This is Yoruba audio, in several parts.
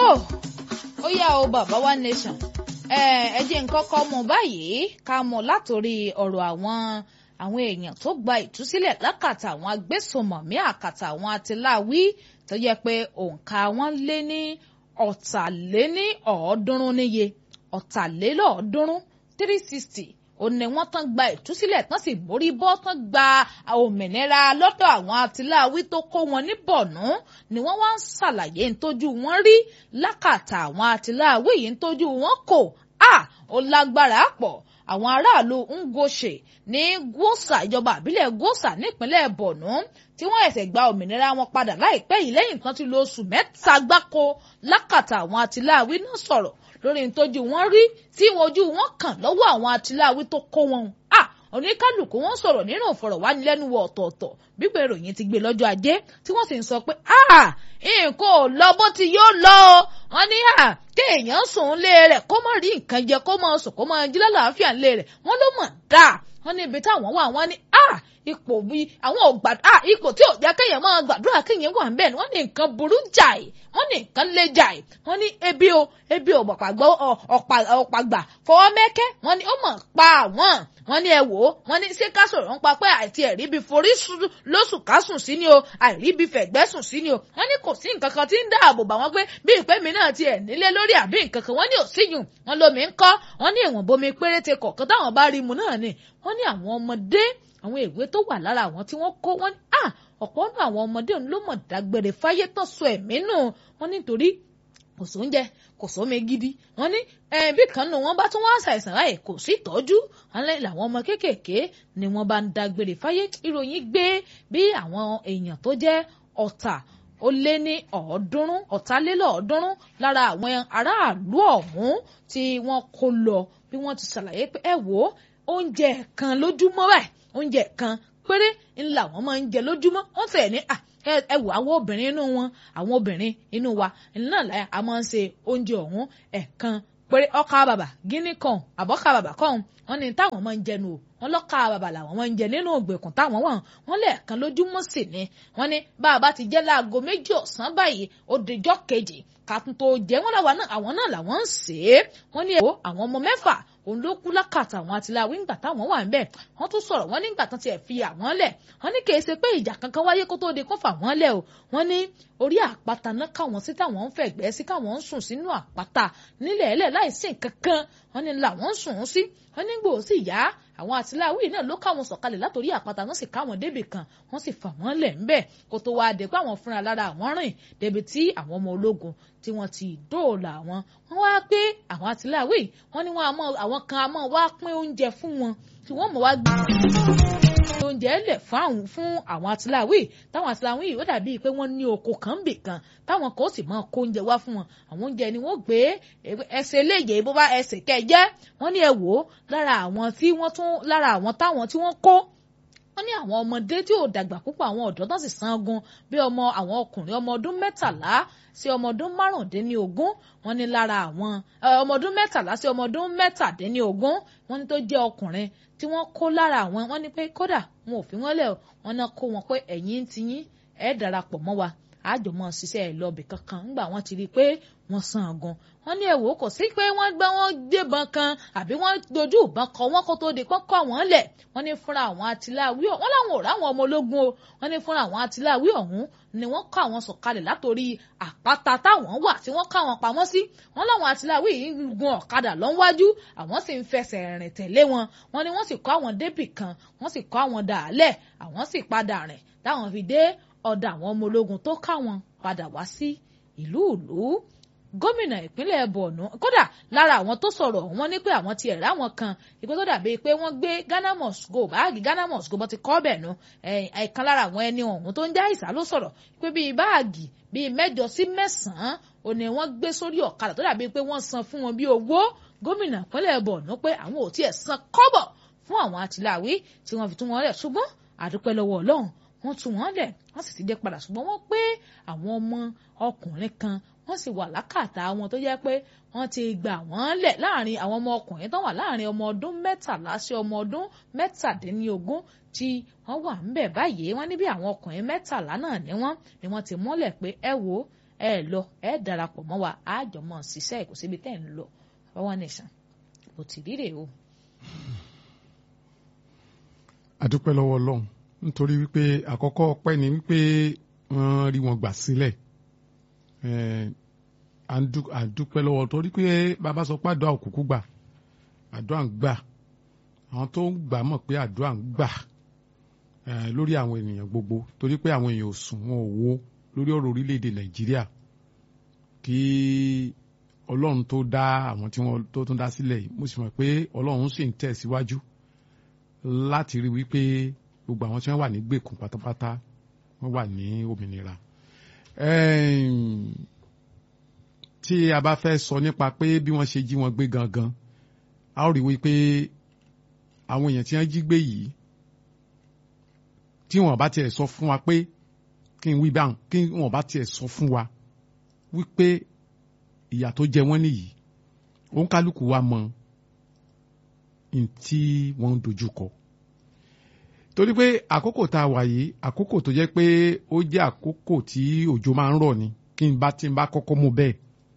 tó ó yá o bàbá wa nation ẹ jẹ́ nǹkan kọ́ mọ̀ báyìí ká mọ̀ látòrí ọ̀rọ̀ àwọn àwọn èèyàn tó gba ìtúsílẹ̀ lákàtà àwọn agbésùnmọ̀mí àkàtà àwọn atiláwí tó yẹ pé òǹkà wọn lé ní ọ̀tàléní ọ̀ọ́dúnrún níye ọ̀tàlélọ́ọ̀ọ́dúnrún three sixty ó ní wọ́n tán gba ìtúsílẹ̀ tán sì mórí bọ́ tán gba òmìnira lọ́dọ̀ àwọn atiláwí tó kó wọn ní bọ̀nú ni wọ́n wá ń ṣàlàyé ntójú wọn rí lákàtà àwọn atiláwí yìí ntójú wọn kò à ó lágbára pọ̀ àwọn aráàlú Ngoshe ní Gwosa ìjọba àbílẹ̀ Gwosa nípínlẹ̀ Borno tí wọ́n ẹ̀sẹ̀ gba òmìnira wọn padà láìpẹ́ yìí lẹ́yìn tán ti lo oṣù mẹ́ta gbáko lákàtà àwọn atiláwí náà sọ̀rọ̀ lórí ntójú wọn rí tí ojú wọn kàn lọ́wọ́ àwọn atiláwí tó kó wọn à oníkálukú wọn sọ̀rọ̀ nínú ìfọ̀rọ̀wánilẹ́nuwò ọ̀tọ̀ọ̀tọ̀ gbígbé ìròyìn ti gbé lọ́jọ́ ajé tí wọ́n sì ń sọ pé nǹkan ò lọ bó ti yóò lọ wọn ní kéèyàn sùn lé rẹ̀ kó má rí nǹkan jẹ kó má sùn kó má jí lálàáfíà lé rẹ̀ wọ́n ló mọ̀ dáa wọ́n ní ibi táwọn wà wọ́n ní ipò bíi àwọn ò gbàdúrà ipò tí ò jẹ́ kéèyàn máa gbàdúrà kéèyàn wà ń bẹ̀ ni wọ́n ní nǹkan burú jàì wọ́n ní nǹkan lé jàì wọ́n ní ebi o ebi ò pàgbọ́ ọ̀pàgbà fọwọ́ mẹ́kẹ́ wọ́n ní ó mọ̀ pa àwọn wọ́n ní ẹ wò ó wọ́n ní ṣé ká sọ̀rọ̀ ń pa pé àìtí ẹ̀rí bíi forí lóṣù ká sùn sí ni o àìrí bíi fẹ̀gbẹ́ sùn sí ni o wọ́n ní kò sí nǹkan kan tí ń dáàbò bà wọ́n pé bí ìpè mi náà ti ẹ̀ nílé lórí àbí nǹkan kan wọ́n ní òsíyùn wọ́n lómi ń kọ́ wọ́n ní ìwọ̀n bomi péréte kọ̀ọ̀kan táwọn bá rí mu náà ni wọ́n ní àwọn ọmọdé àwọn ìwé tó wà lára àwọn tí wọ́n kó wọ́n ní à ọ̀pọ̀ nínú àwọn ọmọdé òun ló mọ̀ dágbére fáyé tán sọ ẹ̀mí nù wọ́n nítorí kò sóúnjẹ kò sómi gidi wọ́n ní bí kan nù wọ́n bá tún wá ṣàìsàn láì kò sí ìtọ́jú wọ́n lẹ́yìn làwọn ọmọ kéékèèké ni wọ́n bá ń dágbére fáyé ìròyìn gbé bí àwọn èèyàn tó jẹ́ ọ̀tà ó lé ní ọ̀ọ́dúnrún ọ̀tálélọ́ọ̀ọ́dúnrún lára àwọn aráàlú ọ̀hún tí wọ́n kó lọ bí wọ́n ti ṣàlàyé pé ẹ wò ó oúnjẹ kan lójúmọ́ báyìí oúnjẹ kan péré ńlá wọn máa ń jẹ lójúmọ́ wọ́n tẹ̀ ní à ẹ wò àwọn obìnrin inú wọn àwọn obìnrin inú wa náà láyà a máa ń ṣe oúnjẹ ọ̀hún ẹ̀ẹ̀kan péré ọkà bàbà gíní kan àbọ̀kà bàbà kan wọ́n ní táwọn máa ń jẹnu o wọ́n lọ́kà bàbà làwọn máa ń jẹ nínú ògbèkùn táwọn wà wọ́n lẹ́ẹ̀kan lójúmọ́ sí ni wọ́n ní bá a bá ti jẹ́ láago méjì ọ̀sán báyìí ó dijọ́ kejì kàtún tó jẹ́ wọ́n làwọn náà àwọn náà làwọn ń sè é wọ́n ní ẹ̀wọ́ àwọn ọmọ mẹ́fà òun ló kú lákàtà àwọn àtìláwí ńgbà táwọn wà ńbẹ̀ wọ́n tún sọ̀rọ̀ wọ́n nígbà tán tiẹ̀ fi àwọn lẹ̀ wọ́n ní kì í ṣe pé ìjà kankan wáyé kó tó di kó fà wọ́n lẹ̀ o wọ́n ní orí àpáta náà káwọn sí táwọn ń fẹ̀gbẹ́ sí káwọn ń sùn sínú àpáta nílẹ̀ ẹlẹ̀ láìsí nǹkan kan wọ́n ní làwọn ń sùn sí wọ́n ní gbòó sì yá àwọn àtìláwí náà ló káwọn sọ̀kalẹ̀ látòrí àpáta náà sì káwọn débì kan wọ́n sì fà wọ́n lẹ̀ ńbẹ̀ kó tó wáá dé pé àwọn fúnra lára àwọn rìn débi tí àwọn ọmọ ológun tí wọ́n ti dóòlà wọn wọ́n wá pé àwọn àtìláwí wọ́n ní wọ́n àmọ́ àwọn kan àmọ́ wá pín oúnjẹ fún wọn tí wọ́n mọ̀ wá gbé oúnjẹ lẹ̀ fún àwọn àtìláwí táwọn àtìláwí yìí ó dàbíi pé wọ́n ní oko kan bì kan táwọn kan ó sì máa kó oúnjẹ wá fún wọn àwọn oúnjẹ ni wọ́n gbé ẹsẹ̀ eléyè bó bá ẹsẹ̀ kẹjẹ wọ́n ní ẹ wò ó lára àwọn tí wọ́n tún lára àwọn táwọn tí wọ́n kó wọ́n ní àwọn ọmọdé tí ò dàgbà púpọ̀ àwọn ọ̀dọ́ tó sì sangun bí ọmọ àwọn ọkùnrin ọmọ ọdún mẹ́tàlá sí ọmọ ọdún márùndínlógún wọ́n ní lára àwọn ọmọ ọdún mẹ́tàlá sí ọmọ ọdún mẹ́tàdínlógún wọ́n ní tó jẹ́ ọkùnrin tí wọ́n kó lára àwọn wọ́n ní pé kódà wọn ò fi wọ́n lẹ̀ wọ́n náà kó wọn pé ẹ̀yin ti yín ẹ̀ darapọ̀ mọ́ wa àjọmọ́ ṣiṣẹ́ ẹ̀ lọ́ọ̀bì kankan ńgbà wọ́n ti rí i pé wọ́n sangun wọ́n ní ẹ̀wò kò sí pé wọ́n gbá wọn gbébọn kan àbí wọ́n dojú ìbọn kọ wọ́n kó tó di pọ́nkọ́ wọn lẹ̀ wọ́n ní fúnra àwọn atiláwí ọ̀hún wọ́n láwọn ò ráwọn ọmọ ológun o wọ́n ní fúnra àwọn atiláwí ọ̀hún ni wọ́n kọ́ àwọn sọ̀kalẹ̀ látòrí àpáta táwọn wà tí wọ́n ká wọn pamọ́ sí wọ́n láwọn atiláwí yìí ń gun ọ̀kadà lọ́nwájú àwọn sì ń fẹsẹ̀ rìn tẹ̀lé wọn wọ́n ní wọ́n sì kọ́ àwọn débì kan wọ́n sì kọ́ àwọn dàálẹ̀ àwọn sì padà rìn táwọn fi dé ọ̀dọ̀ àwọn ọmọ ológun tó káwọn padà wá sí ìlú ìlú gómìnà ìpínlẹ̀ Borno kódà lára àwọn tó sọ̀rọ̀ wọ́n ní pé àwọn ti ẹ̀rá wọn kan ìpín tó dàbí pé wọ́n gbé Ghana must go báàgì Ghana must go bó ti kọ́ bẹ̀ nu ẹ̀ẹ̀kan lára àwọn ẹni ọ̀hún tó ń já ìsà ló sọ̀rọ̀ pé bíi báàgì bíi mẹ́jọ sí mẹ́sàn-án ò ní wọ́n gbé sórí ọ̀kadà tó dàbí pé wọ́n san fún wọn bí owó gómìnà ìpínlẹ̀ Borno pé àwọn ò tiẹ̀ san kọ́bọ̀ fún àwọn àtìláwí tí wọ́n fi tún wọn lẹ̀ ṣùgbọ́n àdúpẹ́ lọ́wọ́ Ọlọ́run wọ́n tú wọn lẹ̀ wọ́n sì ti dé padà ṣùgbọ́n wọ́n pé àwọn ọmọ ọkùnrin kan wọ́n sì wà lákàtà wọn tó jẹ́ pé wọ́n ti gbà wọ́n lẹ̀ láàrin àwọn ọmọ ọkùnrin tó wà láàrin ọmọ ọdún mẹ́tàlá sí ọmọ ọdún mẹ́tàdínlógún tí wọ́n wà ń bẹ̀ báyìí wọ́n ní bí àwọn ọkùnrin mẹ́tàlá náà ní wọ́n ni wọ́n ti mọ́lẹ̀ pé ẹ wo ẹ lọ ẹ darapọ̀ mọ́ wa àjọmọ̀ ṣiṣẹ́ kò síbi tẹ́ ń lọ bàbá wa nìṣàn bó ti rí rèé o. àdúpẹ́ lọ́wọ́ ọlọ́run nítorí wípé àkọ́kọ́ ọpẹ́ ni wípé wọ́n rí wọn gbà sílẹ̀ àdúpẹ́ lọ́wọ́ torí pé bàbá sọ pé àdúrà òkùnkùn gbà àdúrà ń gbà àwọn tó ń gbà mọ̀ pé àdúrà ń gbà lórí àwọn ènìyàn gbogbo torí pé àwọn èèyàn ò sùn wọn ò wo lórí ọ̀rọ̀ orílẹ̀-èdè nàìjíríà kí ọlọ́run tó dá àwọn tí wọ́n tó tún dá sílẹ̀ yìí mo sì mọ̀ pé ọlọ́run sì ń tẹ̀síwájú láti rí wípé gbogbo àwọn tí wọ́n wà ní gbèkùn pátápátá wọ́n wà ní òmìnira. tí a bá fẹ́ sọ nípa pé bí wọ́n ṣe jí wọn gbé gangan a ó rí wípé àwọn èèyàn tí wọ́n jí gbé yìí tí wọ́n bá tiẹ̀ sọ fún wa pé kí n wí báwọn kí wọ́n bá tiẹ̀ sọ fún wa wípé ìyà tó jẹ wọ́n nìyí òun kálukú wa mọ ntí wọ́n ń dojú kọ torí pé àkókò tá a wà yìí àkókò tó jẹ́ pé ó jẹ́ àkókò tí òjò máa ń rọ̀ ni kí n bá tí n bá kọ́kọ́ mú bẹ́ẹ̀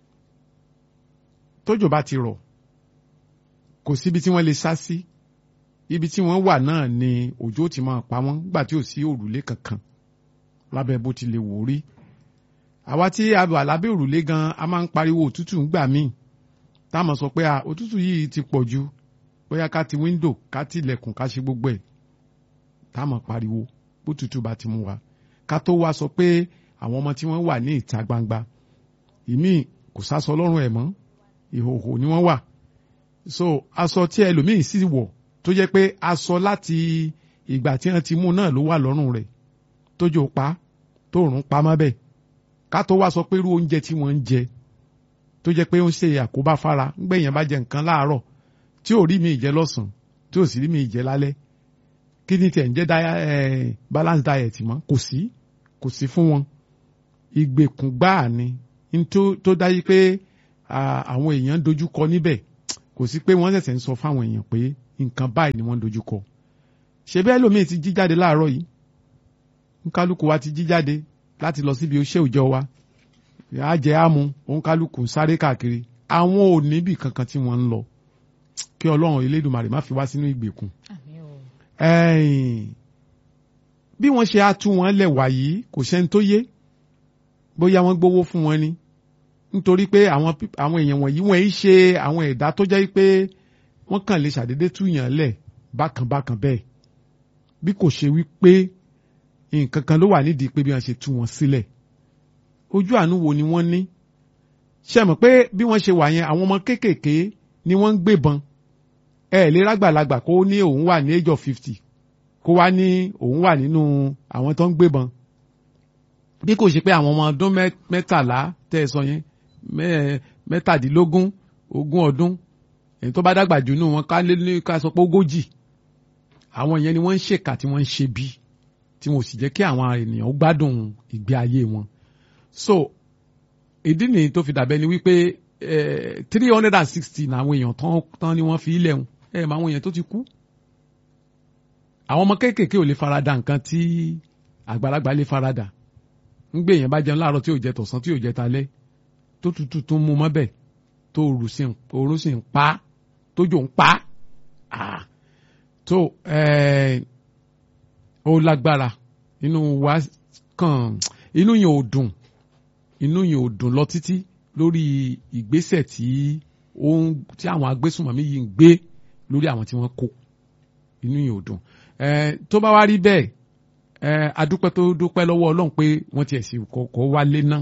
tójò bá ti rọ̀ kò síbi tí wọ́n lè sá sí ibi tí wọ́n wà náà ni òjò ti máa pa wọ́n nígbà tí ò sí òrùlé kankan lábẹ́ bó ti lè wò rí àwa tí a wà lábẹ́ òrùlé gan a máa ń pariwo òtútù ńgbà míì táwọn sọ pé òtútù yìí ti pọ̀ ju bóyá ká ti wíńdò ká ti ilẹ̀kùn ká ṣe gbogbo ẹ̀ táwọn pariwo bó tutù bá ti mú wa ká tó wá sọ pé àwọn ọmọ tí wọ́n wà ní ìta gbangba ìmíì kò sásọ lọ́rùn ẹ̀ mọ́ ìhòhò ni wọ́n wà so aṣọ tí ẹlòmíì sì wọ̀ tó jẹ́ pé aṣọ láti ìgbà tí wọ́n ti mú náà ló wà lọ́rùn rẹ̀ tójò pa tóòrùn pa mọ́ bẹ́ẹ̀ ká tó wá sọ pé irú oúnjẹ tí wọ́n ń jẹ tó jẹ́ pé ó ń ṣe àkóbá fara ńgbẹ̀yìn bá jẹ nǹkan láàárọ̀ tí ò rí mi ìjẹ lọ́sàn tí ò sì rí mi ìjẹ lálẹ́ kí ni tiẹ̀ ń jẹ́ balance diet mọ́ kò sí kò sí fún wọn ìgbèkùn gbáà ni tó dájú pé àwọn èèyàn dojú kọ níbẹ̀ kò sí pé wọ́n ṣẹ̀ṣẹ̀ ń sọ fáwọn èèyàn pé nǹkan báyìí ni wọ́n dojú kọ ṣe bẹ́ẹ̀ lómi ti jí jáde láàárọ̀ yìí nkálukú wa ti jí jáde láti lọ síbi iṣẹ́ òòjọ́ wa àjẹ àmú òǹkálukú ń sáré káàkiri àwọn ò níbì kankan tí wọ́n ń lọ kí ọlọ́run elédùnmarè má fi wá sínú ìgbèkùn. bí wọ́n ṣe á tú wọn lẹ̀ wá yìí kò sẹ́ni tó yé bóyá wọ́n gbowó fún wọn ni nítorí pé àwọn àwọn èèyàn wọ̀nyí wọ́n yìí ṣe àwọn ẹ̀dá tó jẹ́ pé wọ́n kàn lè ṣàdédé túyàn lẹ̀ bákan bákan bẹ́ẹ̀ bí kò ṣe wí pé nǹkan kan ló wà nídìí pé bí wọ́n ṣe tú wọn sílẹ̀ ojú àánú wo ni wọ́n ní ṣe mọ̀ pé bí wọ́n ṣe wà yẹn àwọn ọmọ kéékèèké ni wọ́n ń gbébọn ẹ lè rágbàlagbà kó ní òun wà ní age of fifty kó wá ní òun wà nínú àwọn tó ń gbébọn bí kò ṣe pé àwọn ọmọ ọdún mẹ́tàlá tẹ́ ẹ sọ yẹn mẹ́tàdínlógún ogún ọdún èyí tó bá dàgbà jù nù wọn ká lé ní ká sọ pé ogójì àwọn yẹn ni wọ́n ń ṣèkà tí wọ́n ń ṣe bí tí wọn ò sì jẹ́ kí àwọn ènìyàn gbádùn ìgbé ayé wọn so ìdí nìyí tó fi dàbẹ́ ni wípé three hundred and sixty ní àwọn èèyàn tán tán ni wọ́n fi ilẹ̀ hùn ẹ̀ mọ àwọn èèyàn tó ti kú àwọn ọmọ kéékèèké ò lè farada nǹkan tí àgbàlagbà lè farada ń gbé èèyàn bá jẹun láàárọ̀ tí ò jẹ tọ̀sán tí ò jẹ talẹ́ tó tutù tó mú mọ́bẹ̀ tó òru sì ń pa tójò ń pa tó ó lágbára inú wa kàn inú yẹn ò dùn inú yẹn ò dùn lọ títí lórí ìgbésẹ̀ tí ó ń tí àwọn agbésùnmọ̀mí yìí ń gbé lórí àwọn tí wọ́n kó inú yẹn ò dùn tó bá wá rí bẹ́ẹ̀ adúpẹ́ tó dúpẹ́ lọ́wọ́ ọlọ́run pé wọ́n ti ẹ̀sìn kọ̀ọ̀kọ̀ wálé ná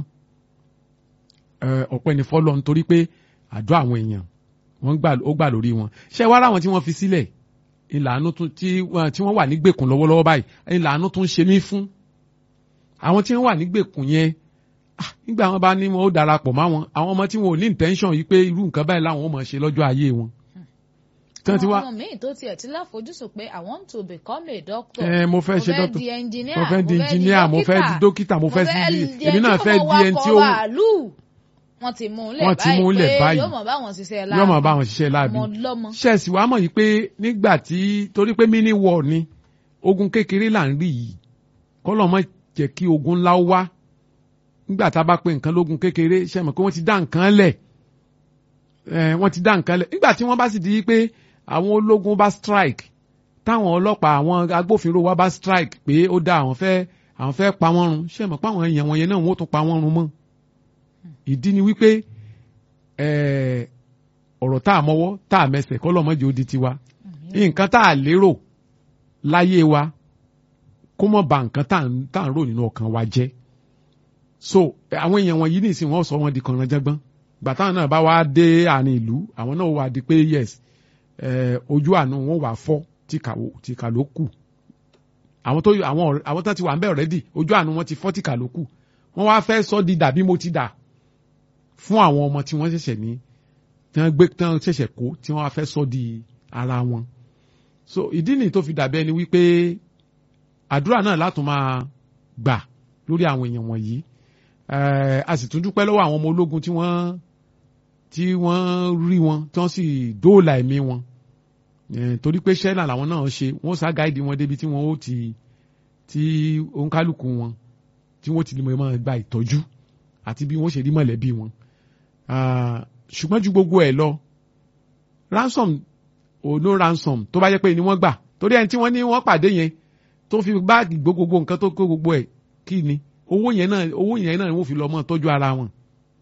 ọpẹ́ ní fọ́lọ́ nítorí pé àdó àwọn èèyàn wọ́n gbà ó gbà lórí wọn ṣé wàá ráwọn tí wọ́n fi sílẹ̀ ìlànà tí wọ́n wà nígbèkùn lọ́wọ́lọ́wọ́ báyìí ìlànà tó ń ṣe mí fún àwọn tí wọ́n wà nígbèkùn yẹn nígbà wọn bá ní wọn ó darapọ̀ mọ́ wọn àwọn ọmọ tí wọn ò ní intention yìí pé irú nǹkan báyìí làwọn ò mọ̀ ṣe lọ́jọ́ ayé wọn. àwọn ọmọ míì tó tiẹ̀ ti láfojúsùn pé I want to become a doctor. ẹ mo fẹ́ ṣe doctor mo fẹ́ di engineer mo fẹ́ di engineer mo fẹ́ di dókítà mo fẹ́ di èmi náà fẹ́ di ẹni tí ó wọ́n ti mú un wọ́n ti mú un lẹ̀ lẹ̀ báyìí. báyìí pé yóò mọ̀ báwọn ṣiṣẹ́ láàbì yóò mọ̀ báwọn ṣiṣẹ́ láàbì ọmọ lọ́mọ. ṣẹ́ẹ̀sì wàá mọ̀ yìí pé nígbà tí torí pé mini war ni ogun kékeré là ń rí yìí kọ́lọ́ mọ̀ jẹ́ kí ogun ńlá wá nígbà tá a bá pe nǹkan lógun kékeré ṣe mọ̀ pé wọ́n ti dá nǹkan lẹ̀ wọ́n ti dá nǹkan lẹ̀ nígbà tí wọ́n bá sì di pé àwọn ológun bá strike táwọn ọlọ́pàá àwọn agbófinró wa bá strike pé ó dá àwọn fẹ́ àwọn fẹ́ pa wọ́n run ṣe mọ̀ pé àwọn èèyàn wọ̀nyẹn náà wọ́n tún pa wọ́n run mọ́ ìdí ni wípé ọ̀rọ̀ tá a mọ́wọ́ tá a mẹsẹ̀ kọ́ lọ́mọdé ó di tiwa nǹkan tá a lérò láyé wa kó mọ̀ ba nǹkan tá à ń rò nínú ọkàn wa jẹ́ so àwọn èèyàn wọ̀nyí nìsín wọ́n sọ wọn di kànràn jẹ́gbọ́n gbàtà náà bá wá dé àárín ìlú àwọn náà wà di pé yes ojú àánú wọn wà fọ́ tìkà ló kù àwọn tó àwọn àwọn tó ti wà ń bẹ̀ already ojú àánú wọn ti fọ́ tìkà ló kù wọ́n wá fẹ́ sọ di dàbí mo ti dà fún àwọn ọmọ tí wọ́n ṣẹ̀ṣẹ̀ ní tí wọ́n gbé tí wọ́n ṣẹ̀ṣẹ̀ kó tí wọ́n wá fẹ́ sọ di ara wọn so ìdí nìyí tó fi dàbí ẹni wípé àdúrà náà látún máa gbà lórí àwọn èèyàn wọ̀nyí a sì tún dúpẹ́ lọ́wọ́ àwọn ọmọ ológun tí wọ́n tí wọ́n rí wọn tí wọ́n sì dóòlà ẹ̀mí wọn torí pé ṣẹ́nà làwọn náà ṣe wọ́n sá gáìdì wọn débi tí wọ́n ó ti tí òǹkálùkù wọn tí wọ́n ti lè mọ̀ gba ìtọ́jú àti bí wọ́n ṣe rí mọ̀lẹ́bí wọn ṣùgbọ́n ju gbogbo ẹ̀ lọ ransom ò no ransom tó bá jẹ́ pé ni wọ́n gbà torí ẹni tí wọ́n ní wọ́n pàdé yẹn tó fi báàgì gbogbo nǹkan tó kó gbogbo ẹ̀ kí ni owó yẹn náà owó yẹn náà wọ́n fi lọ mọ́ tọ́jú ara wọn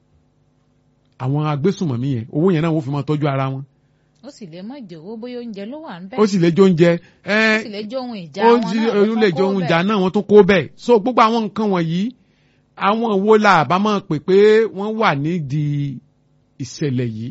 àwọn agbésùnmọ̀mí yẹn owó yẹn náà wọ́n fi mọ́ tọ́jú ara wọn. ó sì lè má jẹ owó bóyá oúnjẹ ló wà ń bẹ. ó sì lè jẹ oúnjẹ. ó sì lè jẹ ohun ìjà wọn náà ó lè jẹ ohun ìjà náà wọ́n tún kó bẹ́ẹ̀ so gbogbo àwọn nǹkan wọ̀nyí àwọn wo la àbá máa pè pé wọ́n wà nídìí ìṣẹ̀lẹ̀ yìí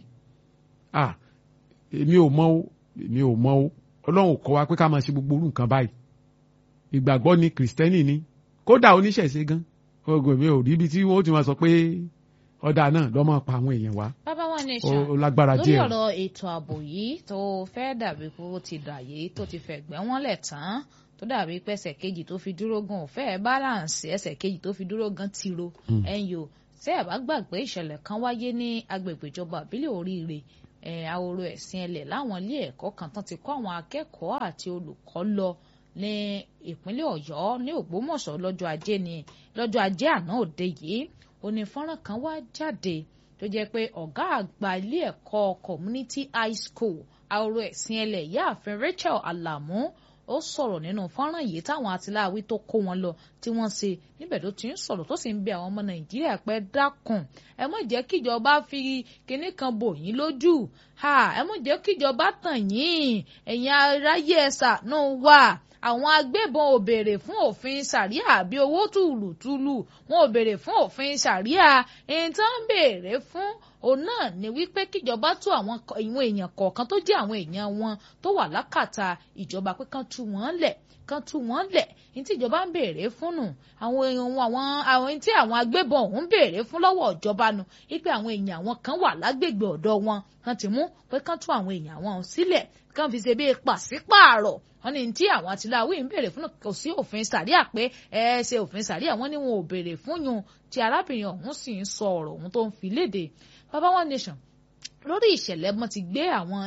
ah èmi ò mọ̀ o èmi ò mọ̀ o ọlọ́run kọ́ wa pé ká máa ṣe gbogbo orú nǹkan báyìí ìgbàgbọ́ ni kìrìsìtẹ́nì ni kódà oníṣẹ̀ṣe gan ogun mi ò rí ibi tí wọ́n ti máa sọ pé ọ̀dà náà lọ́mọ pa àwọn èèyàn wá bàbá wa nation ó lágbára lórí díẹ̀ ọ̀rọ̀ ètò ààbò yìí tó fẹ́ dàbí pé ó ti dà yìí tó ti fẹ̀gbẹ́ wọn lẹ̀ tán tó dàbí pé ẹsẹ̀ kejì tó fi dúró gan ò fẹ́ balance ẹsẹ̀ kejì tó fi dúró gan ti ro ẹ̀yìn o tẹ́ ẹ̀ bá gbàgbé ìṣẹ̀lẹ̀ kan wáyé ní agbègbè ìjọba àbílẹ̀ oríire ahoro ẹ̀sìn ẹlẹ̀ láwọn ilé ẹ̀kọ́ kan tán ti kọ́ àwọn akẹ́kọ̀ọ́ àti olùkọ́ lọ ní ìpínlẹ̀ ọ̀yọ́ ní ògbómọ̀ṣọ́ lọ́jọ́ ajé ni lọ́jọ́ ajé àná òde yìí òní fọ́nrán kan wá jáde tó jẹ́ pé ọ̀gá àgbà ilé ẹ̀kọ́ community high school ahoro ẹ̀sìn ẹlẹ̀ ìyáàfin rachel alamu ó sọ̀rọ̀ nínú fọ́nrán yìí táwọn atiláwí tó kó wọn lọ tí wọ́n ṣe níbẹ̀ tó ti ń sọ̀rọ̀ tó sì ń bẹ àwọn ọmọ nàìjíríà pé dákun ẹ má jẹ́ kíjọba fi kinní kan bò yín lójú ẹ má jẹ́ kíjọba tàn yín ẹ̀yin aráyé ẹ ṣàánú wa àwọn agbébọn ò béèrè fún òfin sàríà àbí owó tùlùtùlù wọn ò béèrè fún òfin sàríà èyí tó ń béèrè fún òun náà ni wípé kíjọba tú àwọn ìwọn èèyàn kọ̀ọ̀kan tó jẹ́ àwọn èèyàn wọn tó wà lákàtà ìjọba pé kán tú wọn lẹ̀ kán tú wọn lẹ̀ ní tí ìjọba ń béèrè fún nù àwọn èèyàn àwọn àwọn tí àwọn agbébọn ọ̀hún béèrè fún lọ́wọ́ ìjọba nù wípé àwọn èèyàn àwọn kan wà lágbègbè ọ̀dọ̀ wọn kán ti mú pé kán tú àwọn èèyàn àwọn sílẹ̀ kán fi ṣe bí pàṣípààrọ̀ wọ́n ní tí àwọn àtìláwí ń béèrè fún kò sí òfin sàríà pé ẹ ṣe òfin sàríà wọ́n ní wọn ò béèrè fún yun tí arábìnrin ọ̀hún sì ń sọ ọ̀rọ̀ ọ̀hún tó ń fi léde baba one nation lórí ìṣẹ̀lẹ̀ wọn ti gbé àwọn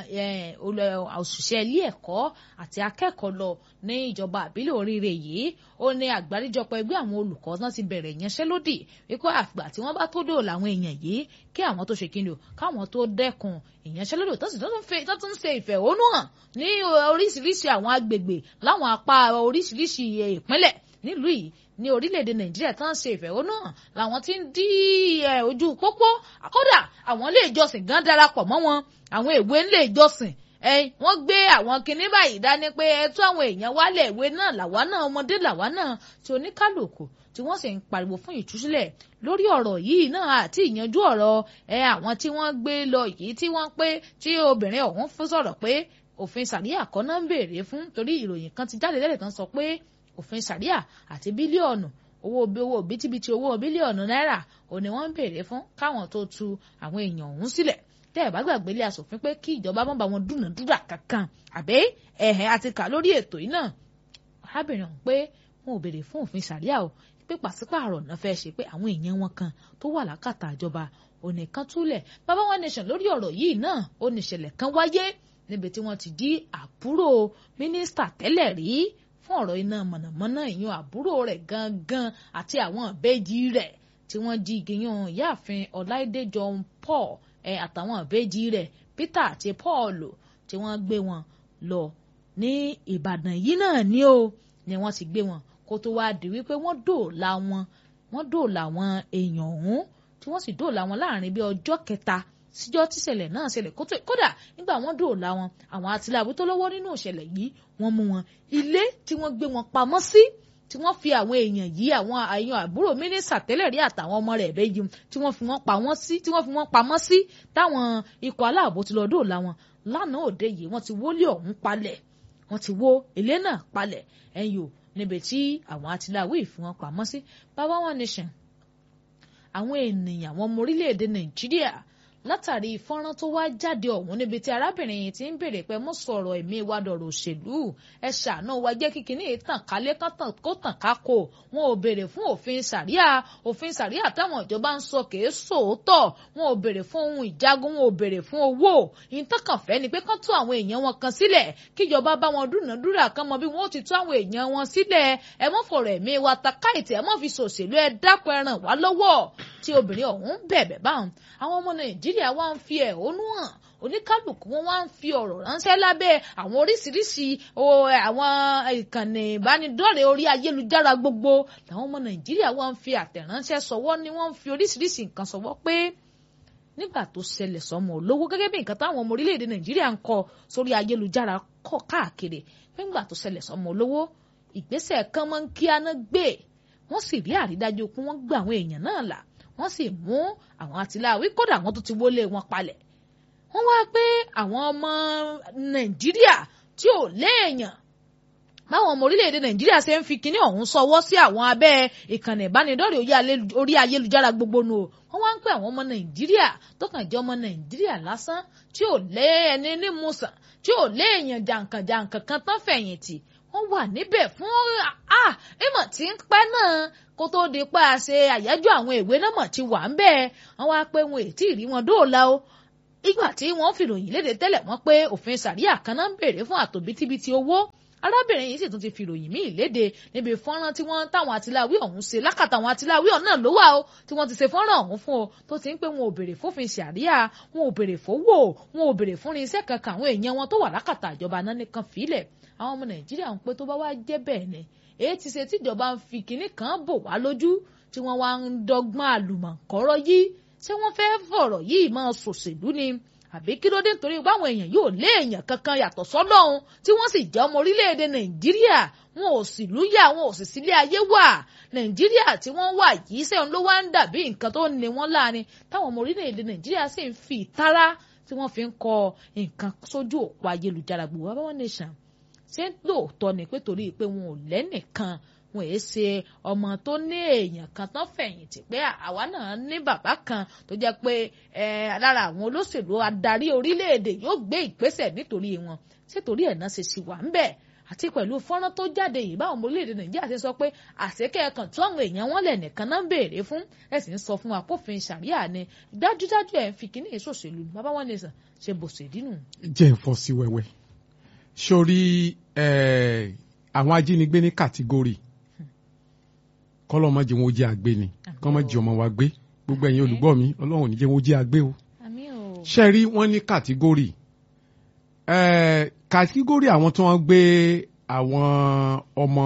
òṣìṣẹ́ ilé ẹ̀kọ́ àti akẹ́kọ̀ọ́ lọ ní ìjọba àbílẹ̀ oríire yìí ó ní àgbáríjọpọ̀ ẹgbẹ́ àwọn olùkọ́ náà ti bẹ̀rẹ̀ ìyanṣẹ́lódì wípé àgbà tí wọ́n bá tó dòòlà àwọn èèyàn yìí kí àwọn tó ṣe kíni o káwọn tó dẹ́kun ìyanṣẹ́lódì tó sì tó tún ṣe ìfẹ̀hónú hàn ní oríṣiríṣi àwọn agbègbè láwọn apá oríṣiríṣi ìpínlẹ̀ nílùú yìí ní orílẹ̀-èdè nàìjíríà tán ṣe ìfẹ̀hónú hàn làwọn ti ń dí ojú pópó kódà àwọn ilé ìjọsìn gan darapọ̀ mọ́ wọn àwọn ìwé ilé ìjọsìn wọ́n gbé àwọn kinní báyìí dání pé ẹ tú àwọn èèyàn wálẹ̀ ìwé náà làwa náà ọmọdé làwa náà tí oníkálùkù tí wọ́n sì ń pariwo fún ìtúsílẹ̀ lórí ọ̀rọ̀ yìí náà àti ìyanjú ọ̀rọ̀ ẹ àwọn tí wọ́n gbé lọ yìí tí wọ́n pé tí obìnrin ọ̀hún fún sọ̀rọ̀ pé òfin sàríà kọ́ náà ń béèrè fún torí ìròyìn kan ti jáde lẹ́lẹ̀ tán sọ pé òfin sàríà àti bílíọ̀nù owó owó bítíbitì owó bílíọ̀nù náírà ò ní wọ́n ń béèrè fún káwọn tó tu àwọn èèyàn ọ̀hún sílẹ̀ tẹ́ ẹ̀ bá gbàgbé ilé asòfin pé kí ìjọba má bá wọn dúnàdúrà kankan àbẹ́ ẹ̀hẹ́ àti kà lórí ètò yìí náà arábìnrin ọ̀hún pé wọn ò béèrè fún òfin sàríà o pé pàṣípààrọ̀ náà fẹ́ ṣe pé àwọn èèyàn wọn kan tó wà lákàtà ìjọba onìkan túlẹ̀ bàbá one nation lórí ọ̀rọ̀ yìí náà ó ní ìṣẹ̀lẹ̀ kan wáyé níbi tí wọ́n ti jí àbúrò mínísítà tẹ́lẹ̀ rí fún ọ̀rọ̀ iná mọ̀nàmọ́ná ìyún àbúrò rẹ̀ gangan àti àwọn ìbejì rẹ̀ tí wọ́n jí gíyàn ìyáàfin ọláìdé john paul ẹ àtàwọn ìbejì rẹ̀ peter àti paul tí wọ́n gbé wọn lọ ní ìbàdàn yìí náà ni ó ni wọ́n ti gbé wọn kó tó wá di wípé wọ́n dòòlà wọn wọ́n dòòlà wọn èèyàn ọ̀hún tí wọ́n sì dòòlà wọn láàrin bí ọjọ́ kẹta síjọ́ tíṣẹ̀lẹ̀ náà ṣẹlẹ̀ kódà nígbà wọ́n dòòlà wọn àwọn àtìláàbí tó lọ́wọ́ nínú ìṣẹ̀lẹ̀ yìí wọ́n mú wọn ilé tí wọ́n gbé wọn pamọ́ sí tí wọ́n fi àwọn èèyàn yìí àwọn àyàn àbúrò mínísà tẹ́lẹ̀ rí àtàwọn ọmọ rẹ̀ bẹ́ẹ̀ yìí tí wọ́n fi wọ́n pa wọ́n sí tí wọ́n fi wọ́n pamọ́ sí táwọn ikọ̀ aláàbò ti lọ dòòlà wọn lánàá òde yìí wọ́n ti wólé ọ̀hún palẹ̀ wọ́n ti wó ilé náà palẹ̀ ẹ̀yìn o níbi tí àwọn àtìláwí fi wọ́n pamọ́ sí baba one nation àwọn ènìyàn àwọn ọmọ orílẹ̀-èdè nàìjíríà látàrí fọ́nrán tó wá jáde ọ̀hún níbi tí arábìnrin yìí ti ń béèrè pé mo sọ̀rọ̀ ẹ̀mí wa dọ̀rọ̀ òṣèlú ẹ ṣàánú wa jẹ́ kíkiní tàn kálé kó tàn kákò wọn ò béèrè fún òfin sàríà òfin sàríà táwọn ìjọba ń sọ kìí sòótọ́ wọn ò béèrè fún ohun ìjagun wọn ò béèrè fún owó ìtàkànfẹ́ ni pé kán tú àwọn èèyàn wọn kan sílẹ̀ kíjọba bá wọn dúnàdúrà kan mọ bí wọn ó ti tú àwọn èèyàn wọn sílẹ̀ ẹ mọ́ fọ̀rọ̀ ẹ̀mí wa ta káìtì ẹ mọ́ fi ṣòṣèlú ẹ dákun ẹ ràn wá lọ́wọ́ tí obìnrin ọ̀hún bẹ̀bẹ̀ báwọn àwọn ọmọ nàìjíríà wá ń fi ẹ̀hónú hàn oníkálukú wọn wá ń fi ọ̀rọ̀ ránṣẹ́ lábẹ́ àwọn oríṣiríṣi àwọn ìkànnì ìbánidọ́rẹ̀ẹ́ orí ayélujára gbogbo làwọn ọmọ nàìjíríà wá ń fi àtẹ̀ránṣẹ́ sọwọ́ ni wọ́n ń fi oríṣiríṣi nǹkan sọwọ́ pé nígbà tó ṣẹlẹ̀ sọmọ olówó gẹ́gẹ́ bí nǹkan táwọn ọmọ orílẹ̀-èdè nàìjíríà ń kọ sórí ayélujára kọ káàkiri nígbà tó ṣẹlẹ̀ sọmọ olówó ìgbésẹ̀ kan máa ń kí aná gbé wọ́n sì rí àrídájú pé wọ́n gbà àwọn èèyàn náà là wọ́n sì mú àwọn àtìláwí kódà wọ́n tó ti wọlé wọn palẹ̀ wọ́n wá pé àwọn ọmọ nàìjíríà tí ò léèyàn báwọn ọmọ orílẹ̀-èdè nàìjíríà ṣe ń fi kinní ọ̀hún sọwọ́ sí àwọn abẹ́ ìkànnì ìbánidọ́rẹ̀ẹ́ orí ayélujára gbogbo nù o wọ́n wá ń pè àwọn ọmọ nàìjíríà tó kàn jẹ́ ọmọ nàìjíríà lásán tí ò lé ẹni nímùsàn tí ò léèyàn jàǹkànjàǹkàn kan tán fẹ̀yìntì wọ́n wà níbẹ̀ fún ìmọ̀ tí ń pẹ́ náà kó tó di pa ṣe àyájọ́ àwọn ìwé náà mọ̀ ti wà ń bẹ́ẹ̀ wọ́n wá pé wọn ètí rí wọn dóòlà o ìgbà tí wọ́n fìròyìn léde tẹ́lẹ̀ wọ́n pé òfin sàríà kan náà ń béèrè fún àtòbítíbitì owó arábìnrin yìí sì tún ti fìròyìn míì léde níbi fọ́nrán tí wọ́n táwọn àtìláwí ọ̀hún ṣe lákàtà àwọn àtìláwí ọ̀hún náà ló wà o tí wọ́n ti ṣe fọ́nrán ọ̀hún fún o tó ti ń pé wọn ò béèrè fófin sàríà wọn ò béèrè fowó wọn ò béèrè fún irinṣẹ́ kankan àwọn èèyàn wọn tó wà lákàtà ìjọba náà nìkan fílẹ̀ àwọn ọmọ nàìjíríà ń pé tó bá wá jẹ́ bẹ́ẹ̀ ni èyí ti ṣe tíjọba ń fi kinní kan bò wá lójú tí wọ́n wá ń dọ́gbọ́n àlùmọ̀kọ́rọ́ yìí ṣé wọ́n fẹ́ fọ̀rọ̀ yìí máa ṣòṣèlú ni àbí kí ló dé nítorí báwọn èèyàn yóò lé èèyàn kankan yàtọ̀ sọ́lọ́hun tí wọ́n sì jẹ́ ọmọ orílẹ̀-èdè nàìjíríà wọn ò sì lúyà wọn ò sì sílé ayé wà nàìjíríà tí wọ́n wà yìí sẹ́yìn ló wá ń dàbí nǹkan tó ní wọ́n láàrin táwọn ọmọ orílẹ̀-èdè nàìjíríà sì ń fi ìtara tí wọ́n fi ń kọ nǹkan sójú òpó ayélujára gbogbo wa báwọn nation ṣé lóòótọ́ ni pé torí pé wọn ò lẹ́nìkan wọn èé ṣe ọmọ tó ní èèyàn kan tán fẹ̀yìntì pé àwa náà ní bàbá kan tó jẹ́ pé lára àwọn olóṣèlú adarí orílẹ̀-èdè yóò gbé ìgbésẹ̀ nítorí wọn ṣé torí ẹ̀ náà ṣe ṣì wà ń bẹ̀ àti pẹ̀lú fọ́nrán tó jáde yìí báwọn ọmọ orílẹ̀-èdè nàìjíríà ṣe sọ pé àṣekẹ́ kan tí àwọn èèyàn wọn lẹ̀ nìkan náà ń béèrè fún ẹ̀ sì ń sọ fún apófin ṣàríà ni dájúdájú ẹ̀ ń fi kíní ìṣòṣèlú bàbá wọn lè sàn ṣe bòṣèdínù. jẹ́ ìfọ́ sí wẹ́wẹ́ sórí àwọn ajínigbé ní kàtígórì kọ́lọ́mọ́jì wọn ó jẹ́ àgbé ni kọ́mọ́jì ọmọ wa gbé gbogbo ẹ̀yin olùgbọ́ mi ọlọ́run ò ní jẹ́ wọn ó jẹ́ àgbé o ṣe rí wọ́n ní kàtígórì kàtígórì àwọn tí wọ́n gbé àwọn ọmọ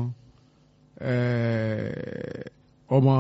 ọmọ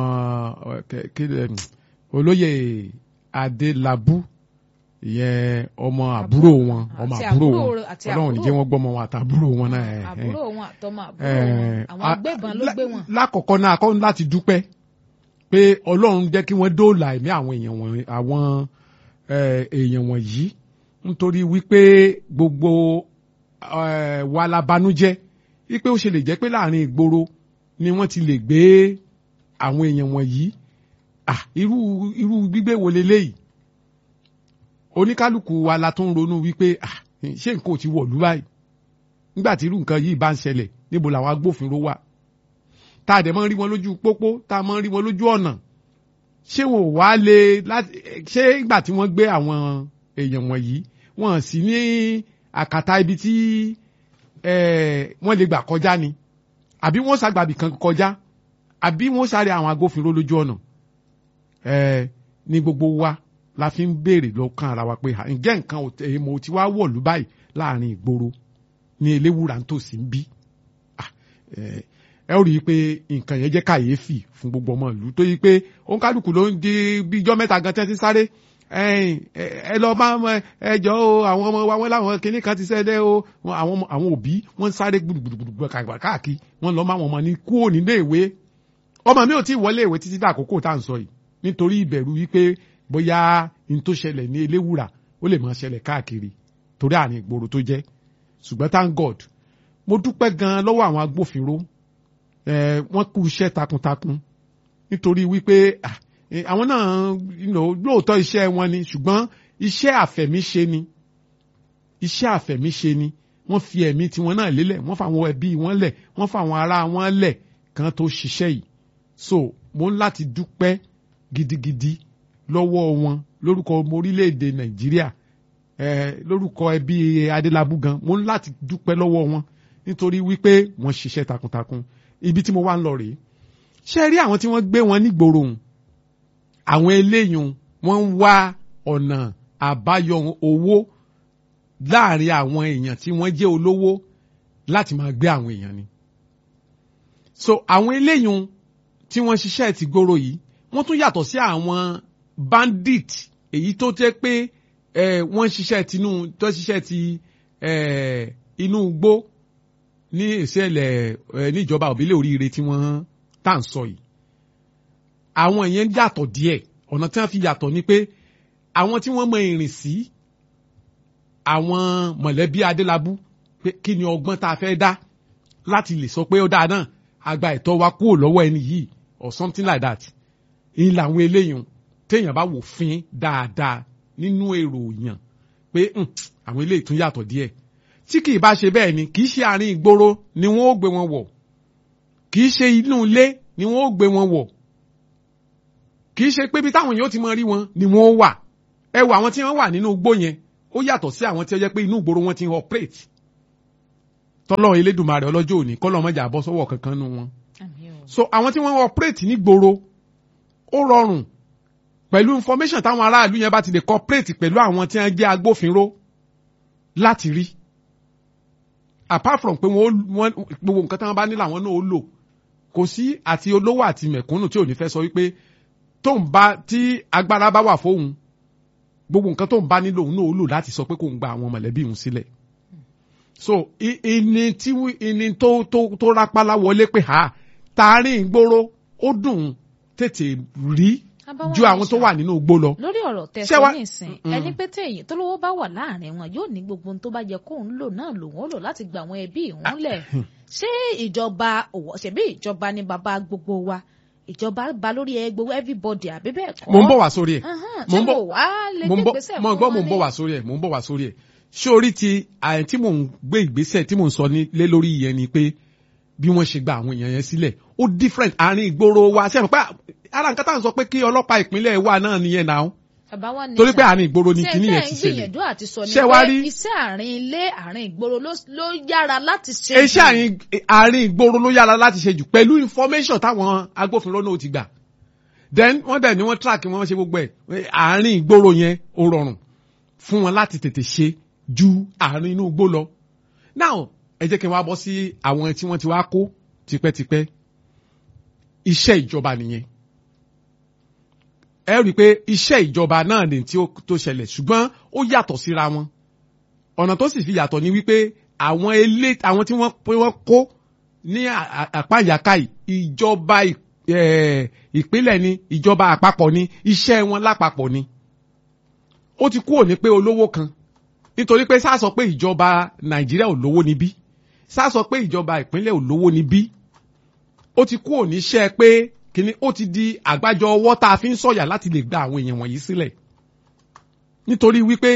olóyè adélábù ìyẹn ọmọ àbúrò wọn ọmọ àbúrò wọn ọlọ́run ní jẹ́ wọ́n gbọ́mọ wọn àtàbúrò wọn náà. àbúrò wọn àtọmọ àbúrò wọn àwọn agbébọn ló gbé wọn. lákọ̀ọ́kọ́ náà akọ́ láti dúpẹ́ pé ọlọ́run jẹ́ kí wọ́n dóòlà ẹ̀mí àwọn èèyàn wọn àwọn èèyàn wọ̀nyí nítorí wípé gbogbo wa la banújẹ́ wípé ó ṣe lè jẹ́ pé láàrin ìgboro ni wọ́n ti lè gbé àwọn èèyàn wọ̀nyí irú irú gbígbé wo leléyìí oníkálukú wa la tún ronú wípé ṣé nǹkan ò ti wọ̀lú báyìí nígbà tí irú nǹkan yìí bá ń ṣẹlẹ̀ níbo làwọn agbófinró wà tá a dẹ̀ máa ń rí wọn lójú pópó tá a máa ń rí wọn lójú ọ̀nà ṣé wọn ò wá lè láti ṣé ìgbà tí wọ́n gbé àwọn èèyàn wọ̀nyí wọ́n sì ní àkàtà ibi tí wọ́n lè gbà kọjá ni àbí wọ́n ṣàgbàbì kan kọjá àbí wọ́n sáré àwọn agbófinró lójú ọ̀nà ẹ ní gbogbo wa la fi ń béèrè lọ́kàn ara wa pé à, ǹjẹ́ nǹkan ò- èèmọ̀ tí wá wọ̀lú báyìí láàrin ìgboro ní eléwúrà ń tòsí ń bí Ah, ẹ ẹ ó rí i pé nǹkan yẹn jẹ́ kàyéfì fún gbogbo ọmọ ìlú tó yí pé òǹkálùkù ló ń di bí ijọ́ mẹ́ta gan tẹ́tí sáré ẹ̀yin, ẹ ẹ lọ bá ọmọ ẹjọ́ o àwọn ọmọ wa wọn láwọn kinní kan ti ṣẹlẹ̀ o wọn- àwọn ọmọ- àwọn òbí wọn ń sáré gbùdùgbùdùgbùdù káàkiri wọn lọ máa wọn ọmọ ní kúrò nílé ìwé ọmọ mi ò tí ì wọlé ìwé títí dàkókò tá à ń sọ yìí nítorí ìbẹ̀rù wípé bóyá n tó ṣẹlẹ̀ ní eléwùrà ó lè máa ṣẹlẹ̀ káàkiri torí àárín ìgboro tó jẹ́ ṣùgbọ́n thank God mo dúpẹ́ gan-an lọ́wọ́ àwọn agbófinró ẹ̀ wọ́n kú iṣẹ́ takuntakun nítorí wípé ah, eh, àwọn náà you know, lóòótọ́ iṣẹ́ wọn ni ṣùgbọ́n iṣẹ́ àfẹ̀míṣe ni iṣẹ́ àfẹ̀míṣe ni wọ́n fi ẹ̀mí tiwọn náà lélẹ̀ wọ́n fa àwọn ẹbí wọn lẹ̀ wọ́n fa àwọn ará wọn lẹ̀ kan tó ṣiṣẹ́ yìí so mo ń láti dúpẹ́ gidigidi lọ́wọ́ wọn lórúkọ ọmọ orílẹ̀-èdè nàìjíríà eh, lórúkọ ẹbí adélábù gan mo ń láti dúpẹ́ lọ́wọ́ wọn nítorí wípé wọ́n ṣiṣẹ́ takuntakun ibi tí mo wá ń lọ rèé ṣe rí àwọn tí wọ́n gbé wọn nígboro hùn àwọn eléyìí wọ́n ń wá ọ̀nà àbáyọ owó láàrin àwọn èèyàn tí wọ́n jẹ́ olówó láti máa gbé àwọn èèyàn ni. so àwọn eléyìí tí wọ́n ṣiṣẹ́ ti gbòòrò yìí wọ́n tún yàtọ̀ sí àwọn bandit èyí tó jẹ́ pé eh, wọ́n ṣiṣẹ́ tinú tó ṣiṣẹ́ ti eh, inú igbó ní ìṣẹ̀lẹ̀ eh, níjọba òbílẹ̀ oríire tí wọ́n tá à ń sọ yìí àwọn yẹn yàtọ̀ díẹ̀ ọ̀nà tí wọ́n fi yàtọ̀ ni pé àwọn tí wọ́n mọ ìrìn sí àwọn mọ̀lẹ́bí adélábù pé kí ni ọgbọ́n tá a fẹ́ dá láti lè sọ pé ó dáa náà àgbà ẹ̀tọ́ wa kúrò lọ́wọ́ ẹni yìí or something like that ìyìn làwọn eléyìí téèyàn bá wò fín dáadáa nínú èrò yàn pé "Hmm, àwọn eléyìí tún yàtọ̀ díẹ̀ tí kì í bá ṣe bẹ́ẹ̀ ni kì í ṣe àárín ìgboro ni wọ́n ó gbé wọn wọ̀ kì í ṣe inú ilé ni wọ́n ó gbé wọn wọ̀ kì í ṣe pé bí táwọn èèyàn ti mọ rí wọn ni wọ́n ó wà ẹ wo àwọn tí wọ́n wà nínú igbó yẹn ó yàtọ̀ sí àwọn tí ó jẹ́ pé inú ìgboro wọn ti ń operate tọ́lọ́ elédùnmarè ọlọ́jọ́ òní kọ́lọ́ mọ́jà bọ́ sọ́wọ́ kankan nu wọn Àmín o. so àwọn tí wọ́n operate ní gboro ó rọrùn pẹ̀lú information táwọn aráàlú yẹn bá ti lè cooperate pẹ̀lú àwọn tí wọ́n jẹ́ agbófinró láti rí apart from pé wọ́n wọ́n gbogbo nǹkan tí wọ́n bá ní làwọn náà ó lò kò sí àti olówó àti mẹ̀kúnnù tí ò ní fẹ́ sọ wípé tó ń bá tí agbára bá wà fóun gbogbo nǹkan tó ń bá nílò òun náà ó lò láti sọ pé kò ń gba àwọn mọ̀lẹ́bí òun sílẹ̀ so i- ìní tí wí- ìní tó tó tó rápálá wọlé pé ha tààrin ìgboro ó dùn tètè rí Abáwá ju àwọn tó Nation. wà nínú igbó lọ. lórí ọ̀rọ̀ Ṣé tẹ̀sán wá- nísìn Mm. ẹni pé téèyàn tó lówó bá wà láàrin wọn yóò ní gbogbo ohun tó bá yẹ kóun lò náà lòun ó lò láti gba àwọn ẹbí ìhún lẹ̀ ṣé ìjọba òwò ṣebí ìjọba ni bàbá gbogbo wa ìjọba ba lórí ẹ gbogbo everybody àbí bẹ́ẹ̀ kọ́ mo ń bọ̀ wá sórí ẹ̀ Ahán, mo ṣé ń bọ̀- mo wá lè mo gbé ń bọ̀ ìgbésẹ̀ mo fún gbọ́ wọn mo ń ní? bọ̀ wá sórí ẹ̀ mo ń bọ̀ wá sórí ẹ̀ ṣé orí ti àyẹ̀ tí mò ń gbé ìgbésẹ̀ tí mò ń sọ ní lé lórí yẹn ni pé bí wọ́n ṣe gba àwọn èèyàn yẹn sílẹ̀ ó different àárín ìgboro wa ṣe mọ̀ pé ara nǹkan tá à ń sọ pé kí ọlọ́pàá ìpínlẹ̀ wa náà nìyẹn náà bàbá wa ní torí pé sà. àárín ìgboro ni Ṣé kinní tẹ́ yẹn ń ti ṣẹlẹ̀ gbìyànjú àti sọ ni Ṣé wá pé rí? iṣẹ́ àárín ilé àárín ìgboro ló ló yára láti ṣe iṣẹ́ jù. àárín àárín ìgboro ló yára láti ṣe jù pẹ̀lú information táwọn agbófinró náà ti gbà then wọ́n dẹ̀ ni wọ́n track wọ́n ṣe gbogbo ẹ̀ àárín ìgboro yẹn ó rọrùn fún wọn láti tètè ṣe ju àárín inú igbó lọ now ẹ jẹ́ kí n wá bọ́ sí àwọn tí wọ́n ti wá kó tipẹ́tipẹ́ iṣẹ́ ìjọba nìyẹn ẹ rí i pé iṣẹ́ ìjọba náà ni tí ó tó ṣẹlẹ̀ ṣùgbọ́n ó yàtọ̀ síra wọn ọ̀nà tó sì fi yàtọ̀ ni wípé àwọn ilé àwọn tí wọ́n pé wọ́n kó ní à- à- àpáyàká yìí ìjọba ì- eh, ìpínlẹ̀ ni ìjọba àpapọ̀ ni iṣẹ́ wọn lápapọ̀ ni ó ti kúrò ní pé olówó kan nítorí pé sá sọ pé ìjọba nàìjíríà ò lówó níbí sá sọ pé ìjọba ìpínlẹ̀ ò lówó níbí ó ti kúrò níṣẹ́ pé kìíní ó ti di àgbájọ ọwọ́ tá a fi ń sọ̀yà láti lè gba àwọn èèyàn wọ̀nyí sílẹ̀ nítorí wípé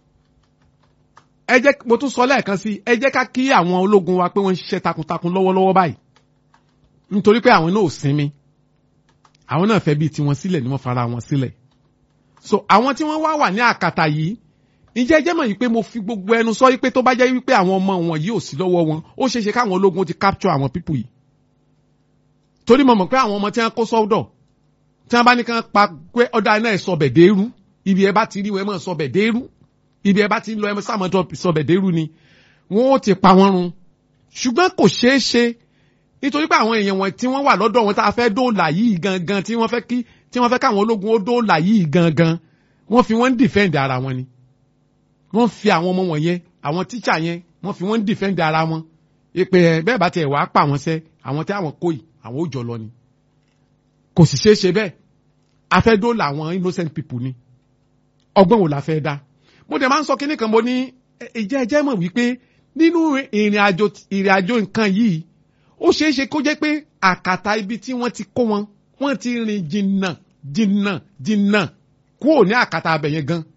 ẹ jẹ́ mo tún sọ lẹ́ẹ̀kan sí ẹ jẹ́ ká kí àwọn ológun wa pé wọ́n ń ṣiṣẹ́ takuntakun lọ́wọ́lọ́wọ́ báyìí nítorí pé àwọn náà ò sinmi àwọn náà fẹ́ bíi tiwọn sílẹ̀ ni wọ́n fara wọn sílẹ̀ so àwọn tí wọ́n wá wà ní àkàtà yìí ǹjẹ́ ẹ jẹ́ mọ̀ yìí pé mo fi gbogbo ẹnu sọ yìí pé tó bá jẹ́ wípé àwọn ọmọ wọn yìí ò sí lọ́wọ́ wọn ó ṣeé ṣe káwọn ológun ti capture àwọn pípù yìí torí mo mọ̀ pé àwọn ọmọ tí wọ́n kó sọ́dọ̀ tí wọ́n bá ní kàn pa pé ọ̀dà náà ẹ̀ sọbẹ̀ dérú ibi ẹ bá ti rí wọn ẹ mọ̀ sọbẹ̀ dérú ibi ẹ bá ti lọ ẹ mọ̀ sáà sọbẹ̀ dérú ni wọ́n ó ti pa wọ́n run ṣùgbọ́n kò ṣeé ṣe nítorí pé àwọn èèyàn wọn tí wọ́n wà lọ́dọ̀ wọn tá a fẹ́ dóòlà yìí gangan tí wọ́n fẹ́ kí tí wọ́n fẹ́ káwọn ológun ó dóòlà yìí gangan wọ́n fi wọ́n ń dìfẹ́ǹdì ara wọn ni wọ́n fi àwọn ọmọ wọn yẹn àwọn tíṣà yẹn wọ́n fi wọ́n ń dìfẹ́ǹdì ara wọn ìpè ẹ̀ bẹ́ẹ̀ bá tiẹ̀ wàá pa àwọn sẹ́ àwọn tí àwọn kò yìí àwọn ò jọ lọ ni kò sì ṣeé ṣe bẹ́ẹ̀ a fẹ́ dóòlà àwọn innocent people ni ọgbọ́n wo la fẹ́ dá mo dẹ̀ máa ń sọ kíní kan mo ní ìjẹ́ ẹjẹ́ mọ̀ wípé nínú ìrìn àjò ìrìn àjò nǹkan yìí ó ṣeé ṣe kó jẹ́ pé àkàtà ibi tí wọ́n ti kó wọn wọ́n ti rìn jìnnà jìnnà jìnnà kúrò ní àkàtà abẹ yẹn gan.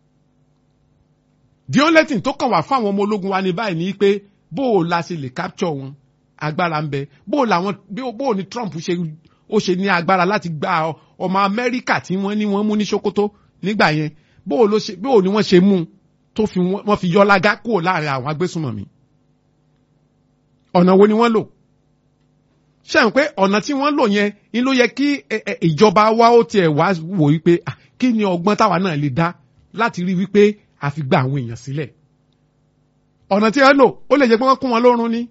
the only thing tó kàn wá fún àwọn ọmọ ológun wa ní báyìí ni pé bó o la ṣe lè capture wọn agbára ń bẹ bó o làwọn bó o ní Trump ṣe ó ṣe ní agbára láti gba ọmọ Amẹ́ríkà tí wọ́n ní wọ́n mú ní Sokoto nígbà yẹn bó o ló ṣe bó o ní wọ́n ṣe mú un tó fi wọ́n fi yọlágá kúrò láàrin àwọn agbésùnmọ̀mí ọ̀nà wo ni wọ́n lò ṣe ń pé ọ̀nà tí wọ́n lò yẹn ni ló yẹ kí ìjọba wa ó tiẹ̀ wá wò wípé kí ni ọgbọ́n táwa náà lè dá láti rí wípé a fi gba àwọn èèyàn sílẹ̀ ọ̀nà tí wọ́n lò ó lè jẹ́ pé wọ́n kún wọn lórun ní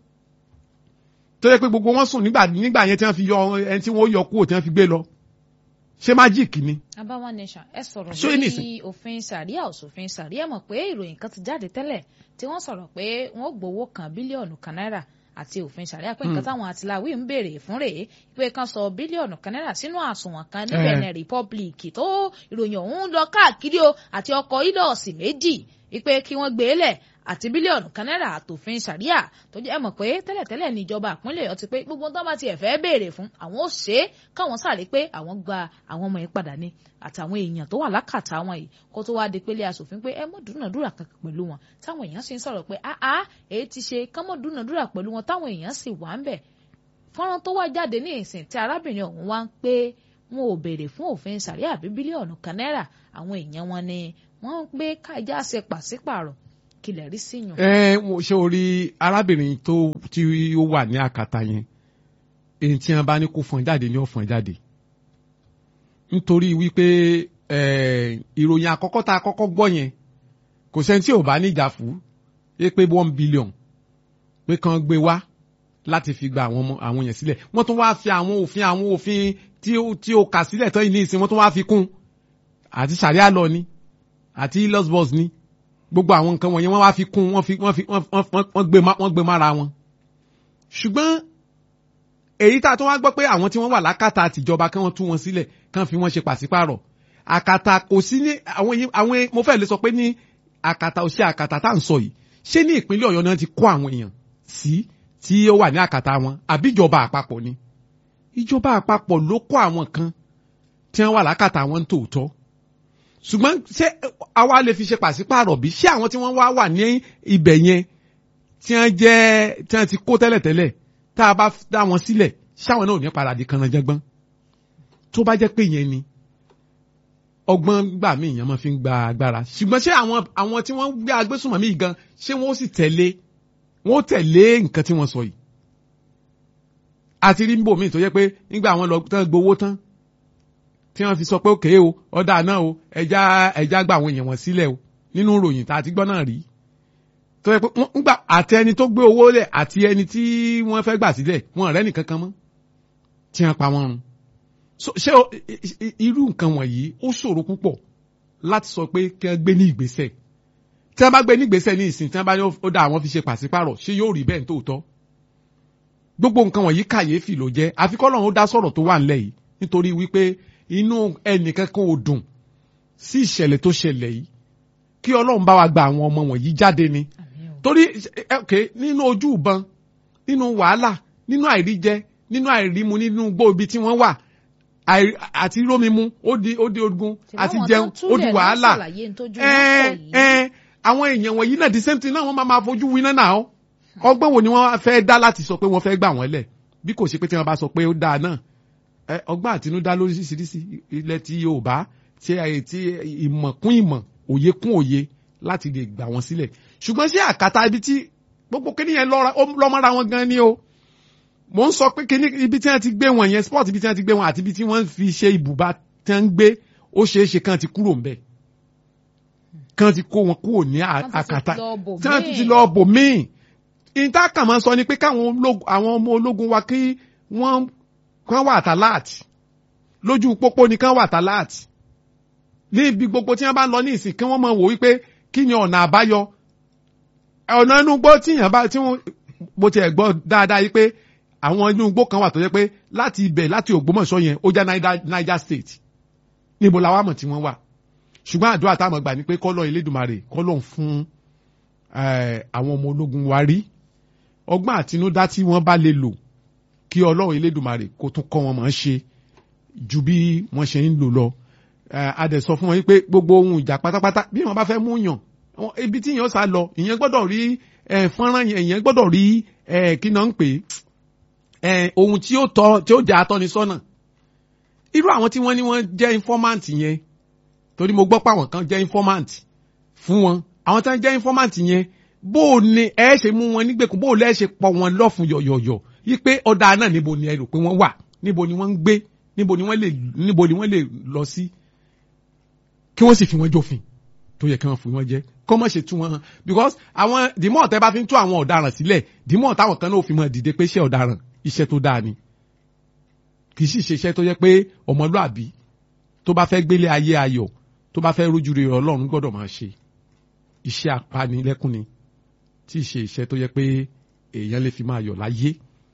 tó yẹ pé gbogbo wọn sùn nígbà nígbà yẹn tí wọ́n fi yọ ẹni tí wọ́n yọ kúrò tí wọ́n fi gbé lọ ṣé májíìkì ni. abawa nation ẹ sọ̀rọ̀ lórí òfin sàríà òṣòfin sàríà mọ̀ pé ìròyìn kan ti jáde tẹ́lẹ̀ tí wọ́n sọ̀rọ̀ pé wọ́n gbowó kan bílíọ̀nù kan náírà àti òfin sàríà pé nǹkan táwọn àtìláwí ń béèrè fún rèé pé kan sọ bílíọ̀nù kan náírà sínú àsùnwọ̀n kan ní Benin Republic tó ìròyìn ọ̀hún lọ káàkiri o àti ọkọ̀ ìlọ́ọ̀sì méjì wípé kí wọ́n gbé lẹ̀ àti bílíọ̀nù kan náírà àtòfin sàríà tó jẹ́ mọ̀ pé tẹ́lẹ̀tẹ́lẹ̀ ní ìjọba àpínlẹ̀ ọ̀yọ́ ti pé gbogbo tó bá tiẹ̀ fẹ́ béèrè fún àwọn ò ṣe é káwọn sáré pé àwọn gba àwọn ọmọ yẹn padà ní àtàwọn èèyàn tó wà lákàtà wọn yìí kó tó wá di pélé aṣòfin pé ẹ mọ̀ dúnàdúrà kankan pẹ̀lú wọn táwọn èèyàn sì ń sọ̀rọ̀ pé àá èyí ti ṣe kán mọ̀ dúnàdúrà pẹ̀lú wọn táwọn èèyàn sì wà ń bẹ̀ fọ́nrán tó wá jáde ní ìsìn tí arábìnrin ọ̀hún wá ń pé wọn ò béèrè fún òfin sàríà àbí bílíọ̀nù kan náírà àwọn èèyàn wọn ni wọ́n ń gbé kájà ṣe pàṣípààrọ̀ kílẹ̀ rí sí yàn. ẹ mo ṣe orí arábìnrin tó tí ó wà ní àkàtà yẹn èyí tí wọn bá ní kó fọn jáde ní ọ̀fọ̀n jáde nítorí wípé ìròyìn àkọ́kọ́ tá a kọ́kọ́ gbọ́ yẹn kò sẹ́ni tí ò bá níjà fún é pé one billion pé kàn gbé wá láti fi gba àwọn ọmọ àwọn yẹn sílẹ̀ wọ́n tún wá fi àwọn òfin àwọn òfin tí ó tí ó kà sílẹ̀ tán yìí ní ìsìn wọ́n tún wá fi kún àti sàríà lọ ni àti los bus ni gbogbo àwọn nǹkan wọ̀nyẹn wọ́n wá fi kún wọ́n fi wọ́n fi wọ́n gbé wọ́n gbé mára wọn. ṣùgbọ́n èyí tá a tún wá gbọ́ pé àwọn tí wọ́n wà lákàtà àtijọba kí wọ́n tú wọn sílẹ̀ kán fi wọ́n ṣe pàṣípàrọ̀ àkàtà kò sí ní àwọn àwọn mo fẹ́ lè sọ pé ní àkàtà ò ṣe àkàtà tá à ń sọ yìí ṣé ní ìpínlẹ̀ ọ̀yọ́ náà ti kó àwọn èèyàn sí tí ó wà ní àkàtà wọn àbí ìjọba àpapọ̀ ni ìjọba àpapọ̀ ló kó àwọn kan tí wọ́n wà lákàtà wọn tòótọ́ ṣùgbọ́n ṣé àwa lè fi ṣe pàṣípàrọ̀ bí ṣé àwọn tí wọ́n wá wà ní ibẹ̀ yẹn tí wọ́n jẹ́ tí wọ́n ti kó tẹ́lẹ̀tẹ́lẹ̀ tá a bá dá wọn sílẹ̀ ṣáwọn náà ò ní paradì kan jẹ́gbọ́n tó bá jẹ́ pé yẹn ni ọgbọ́n gbà mí èèyàn máa fi ń gba agbára ṣùgbọ́n ṣé àwọn àwọn tí wọ́n gbé agbésùnmọ̀mí gan ṣé wọ́n ó sì tẹ̀lé wọ́n ó tẹ̀lé nǹkan tí wọ́n sọ yìí àti rí níbò míì tó jẹ́ pé nígbà àwọn lọ tán gbowó tán tí wọ́n fi sọ pé òkè o ọ̀dà náà o ẹja ẹja gba àwọn èèyàn wọn sílẹ̀ o nínú ìròyìn tá a ti gbọ́ náà rí tó yẹ pé wọ́n gbà àti ẹni tó gbé owó lẹ̀ àti ẹni tí wọ́n fẹ́ gbà sílẹ̀ wọn ọ̀rẹ́ nìkan kan mọ́ tí wọ́n pa wọ́n run ṣé irú nǹkan wọ̀nyí ó ṣòro púpọ̀ láti sọ pé kí wọ́n gbé ní ìgbésẹ̀ tí wọ́n bá gbé ní ìgbésẹ̀ ní ìsìn tí wọ́n bá ní ó dá àwọn fi ṣe pàṣípàrọ̀ ṣé yóò rí bẹ́ẹ̀ ní tòótọ́ gbogbo nǹkan wọ̀nyí kàyéfì ló jẹ́ àfikọ́ lọ́run ó dá sọ̀rọ̀ tó wà ńlẹ̀ yìí nítorí wípé inú ẹnìkan kan ò dùn sí ìṣẹ̀lẹ̀ tó ṣẹlẹ̀ yìí kí ọlọ́run bá wa gba àwọn ọmọ wọ̀nyí jáde ni torí ok nínú ojú ìbọn nínú wàhálà nínú àìríjẹ nínú àìrímu nínú gbó ibi tí wọ́n wà àti rómimu ó di ó di ogun àti jẹun ó di wàhálà ẹ ẹ àwọn èèyàn wọ̀nyí náà the same thing náà wọ́n máa máa fojú winá náà ọgbọ́n wo ni wọ́n fẹ́ dá láti sọ pé wọ́n fẹ́ gbà wọ́n lẹ̀ bí kò ṣe pé tí wọ́n bá sọ pé ó dáa náà ọgbọ́n àtinúdá lóríṣiríṣi ilẹ̀ tí Yorùbá tí tí ìmọ̀ kún ìmọ̀ òye kún òye láti lè gbà wọ́n sílẹ̀ ṣùgbọ́n sí àkàtà ibi tí gbogbo kíní yẹn lọ́mọ́ra wọn gan ni o mo ń sọ pé kíní ibi tí wọ́n ti gbé wọn yẹn sport ibi tí wọ́n ti gbé wọn àti ibi tí wọ́n fi ṣe ibùba tí wọ́n ń gbé ó ṣeé ṣe kán ti kúrò ńbẹ̀ kán ti kó wọn kúrò ní à- Wọ́n ti ti àkàtà lọ bò tí wọ́n míì. ti lọ bò míì ìtàkà máa ń sọ ni pé káwọn ológun- àwọn ọmọ ológun wa kí wọ́n kán wà tàláàtì lójú pópó ni kán wà tàláàtì ní ibi gbogbo tí wọ́n bá ń lọ ní ìsìn kí wọ́n máa wò wípé kí ni ọ̀nà àbáyọ ọ̀nà inú igbó tí yàn bá tí wọ́n bó tiẹ̀ gbọ́ dáadáa yìí pé àwọn inú igbó kan wà tó jẹ́ pé láti ibẹ̀ láti Ògbómọ̀ṣọ́ yẹn ó jẹ́ Niger- Niger State níbo la wá mọ̀ tí wọ́n wà ṣùgbọ́n àdúrà táwọn gbà ní pé kọ́lọ́ Elédùmarè kọ́lọ́ ń fún eh, àwọn ọmọ ológun wa rí ọgbọ́n àtinúdá tí wọ́n bá lè lò kí Ọlọ́run Elédùmarè kó tún kọ́ wọn mọ̀ ọ́n ṣe ju bí wọ́n ṣe ń lò lọ Eh, a dẹ̀ sọ fún wọn pé gbogbo ohun ìjà pátápátá bí wọ́n bá fẹ́ mú yàn wọn- ibi tí yàn sá lọ ìyẹn gbọ́dọ̀ rí eh, fọ́nrán yẹn ìyẹn gbọ́dọ̀ rí eh, kí náà ń pè é eh, ohun tí ó tọ́ tí ó jẹ́ atọ́nisọ́nà irú àwọn tí wọ́n ní wọ́n jẹ́ informant yẹn torí mo gbọ́ pé àwọn kan jẹ́ informant fún wọn àwọn tí wọ́n jẹ́ informant yẹn bó o ní ẹ ṣe mú wọn nígbèkùn bó o lẹ́ ṣe pọ̀ wọn lọ́fun yọ̀yọ̀yọ̀ yí pé ọ̀dà náà níbo ni ẹ rò pé wọ́n wà níbo ni wọ́n ń gbé níbo ni wọ́n lè níbo ni wọ́n lè lọ sí kí wọ́n sì fi wọ́n jófin tó yẹ kí wọ́n fi wọ́n jẹ́ kọ́ mọ̀ ṣe tú wọn hàn because àwọn dìmọ̀ tẹ́ bá fi ń tú àwọn ọ̀daràn sílẹ̀ dìmọ̀ táwọn kan náà fi mọ̀ dìde pé ṣé ọ̀daràn iṣẹ́ tó dáa ni kì í sì ṣe iṣẹ́ tó yẹ pé ọmọlúàbí tó bá fẹ́ gbélé ayé ayọ̀ tó bá fẹ́ rójú rere ọlọ́run gbọ́dọ̀ máa ṣe iṣẹ́ apanilẹ́kún ni tí ì ṣe iṣẹ́ tó yẹ pé èèyàn lè fi máa yọ̀ láyé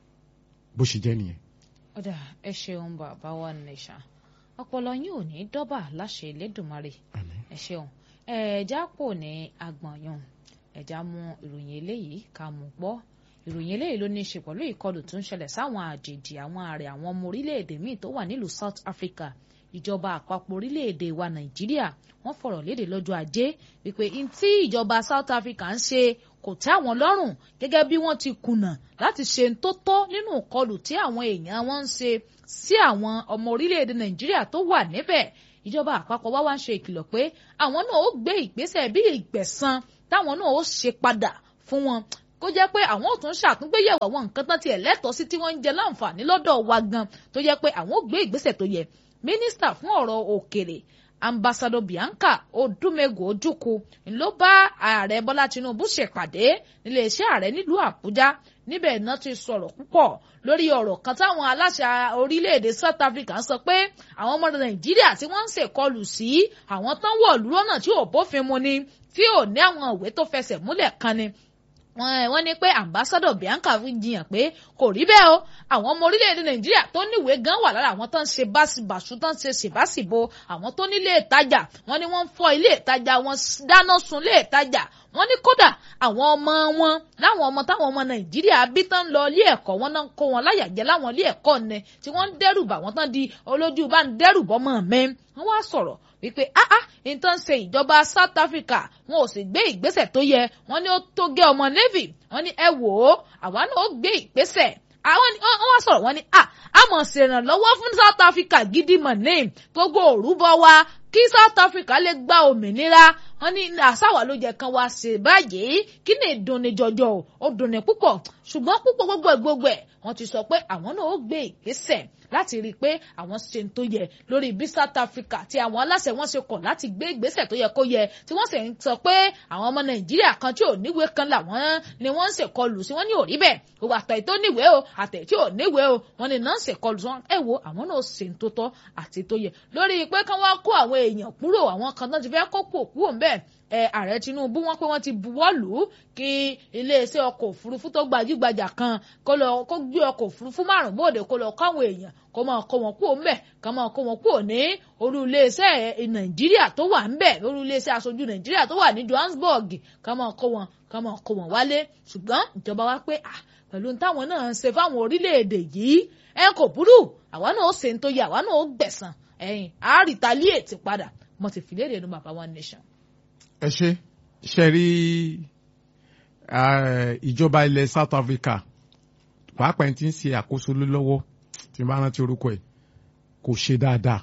bó ṣe jẹ́ nìyẹn. ọ̀dà ẹ ṣeun bàbá wa nation ọpọlọ yín ò ní dọ́bà láṣẹ Elédùmarè ẹ ṣeun ẹ̀ẹ́dá pò ní agbọ̀nyàn ẹ̀dá mú ìròyìn eléyìí ká mú gbọ́ ìròyìn eléyìí ló ní í ṣe pẹ̀lú ìkọlù tó ń ṣẹlẹ̀ sáwọn àjèjì àwọn ààrẹ àwọn ọmọ orílẹ̀-èdè míì tó wà nílùú South Africa ìjọba àpapọ̀ orílẹ̀-èdè wa Nàìjíríà wọ́n fọ̀rọ̀ léde lọ́jọ́ ajé wípé n tí ìjọba South Africa ń ṣe kò tẹ́ àwọn lọ́rùn gẹ́gẹ́ bí wọ́n ti kùnà láti ṣe ń tó tọ́ nínú ìkọlù tí àwọn èèyàn wọn ń ṣe sí àwọn ọmọ orílẹ̀-èdè Nàìjíríà tó wà níbẹ̀ ìjọba àpapọ̀ wá wá ń ṣe ìkìlọ̀ pé àwọn náà ó gbé ìgbésẹ̀ bí ìgbẹ̀san táwọn náà ó ṣe padà fún wọn kó jẹ́ pé àwọn ò tún ṣàtúngbéyẹ̀wò àwọn nǹkan tán tiẹ̀ lẹ́tọ̀ọ́ sí tí wọ́n ń jẹ láǹfààní lọ́dọ̀ wa gan tó jẹ́ pé àwọn ò gbé ìgbésẹ̀ tó yẹ mínísítà fún ọ̀rọ̀ òkèrè ambassador Bianca Odumegu Ojukwu ló bá ààrẹ Bọ́lá Tinubu ṣèpàdé níléeṣẹ́ ààrẹ nílùú Àbújá níbẹ̀ náà ti sọ̀rọ̀ púpọ̀ lórí ọ̀rọ̀ kan táwọn aláṣẹ orílẹ̀-èdè South Africa ń sọ pé àwọn ọmọ Nàìjíríà tí wọ́n ń ṣèkọlù sí àwọn tán wọ̀lú lọ́nà tí ò bófin mu ni tí ò ní àwọn ìwé tó fẹsẹ̀ múlẹ̀ kan ni wọ́n ní pé ambassador Bianca fi jiyàn pé kò rí bẹ́ẹ̀ o àwọn ọmọ orílẹ̀-èdè Nàìjíríà tó níwèé gan wà lára àwọn tó ń ṣe báṣibàṣu tó ń ṣe ṣèbáṣìbo àwọn tó nílé ìtajà wọ́n ní wọ́n ń fọ́ ilé ìtajà wọn dáná sun ilé ìtajà wọ́n ní kódà àwọn ọmọ wọn láwọn ọmọ táwọn ọmọ Nàìjíríà bí tán lọ ilé ẹ̀kọ́ wọn náà ń kó wọn láyàjẹ́ láwọn ilé ẹ̀kọ́ ni tí wọ́n ń dẹ́rù bà wọ́n tán di olójú bá ń dẹ́rù bọ́mọ mẹ́ wọ́n wá sọ̀rọ̀ wípé áá nǹkan ṣe ìjọba South Africa wọn ò sì gbé ìgbésẹ̀ tó yẹ wọ́n ní ó tó gé ọmọ Navy wọ́n ní ẹ wò ó àwa náà ó gbé ìgbésẹ̀ àwọn wọ́n wá sọ̀rọ̀ wọ́n ní à á mọ̀ ṣèrànlọ́wọ́ fún South Africa gidi mọ̀ ní gbogbo òrùbọ wa kí South Africa lè gba òmìnira wọ́n ní àṣàwà ló jẹ kan wá ṣe báyìí kí ni ìdùnnì jọjọ o ó dùnnì púpọ̀ ṣùgbọ́n púpọ̀ gbogbo ẹ̀ gbogbo ẹ̀ wọ́n ti sọ pé àwọn náà ó gbé ìgbésẹ̀ láti rí i pé àwọn ṣe ń tó yẹ lórí bí South Africa tí àwọn aláṣẹ wọn ṣe kọ̀ láti gbé ìgbésẹ̀ tó yẹ kó yẹ tí wọ́n sì ń sọ pé àwọn ọmọ Nàìjíríà kan tí ò níwèé kan làwọn ni wọ́n ń ṣèkọlù sí wọ́n ní ò rí bẹ́ẹ̀ gbogbo àtẹ̀ tó níwèé o àtẹ̀ tí ò níwèé o wọ́n ní náà ń ṣèkọlù sí wọn ẹ wo àwọn náà ṣe ń tó tọ́ àti tó yẹ lórí pé kán wá kó àwọn èèyàn kúrò àwọn kan náà ti fẹ́ kó kúrò kúrò ńbẹ̀ ẹ ààrẹ Tinubu wọ́n pé wọ́n ti buwọ́ lù ú kí iléeṣẹ́ ọkọ̀ òfurufú tó gbajúgbajà kan kó lọ kó gbé ọkọ̀ òfurufú márùn bóde kó lọ káwọn èèyàn kó máa kó wọn kúrò ńbẹ̀ ká máa kó wọn kúrò ní olú iléeṣẹ́ Nàìjíríà tó wà ńbẹ̀ olú iléeṣẹ́ aṣojú Nàìjíríà tó wà ní Johannesburg ká máa kó wọn ká máa kó wọn wálé ṣùgbọ́n ìjọba wa pé à pẹ̀lú táwọn náà ń ṣe fáwọn orílẹ̀-èdè yìí ẹ kò burú àwa náà ó ṣe ń tó yẹ àwa náà ó gbẹ̀san ẹ̀yìn á retaliate padà mo ti fi léde nu bàbá one nation ẹ ṣe ṣe rí ìjọba ilẹ̀ South Africa pàápàá ẹni tí ń ṣe àkóso lọ́wọ́ tí bá rántí orúkọ ẹ̀ kò ṣe dáadáa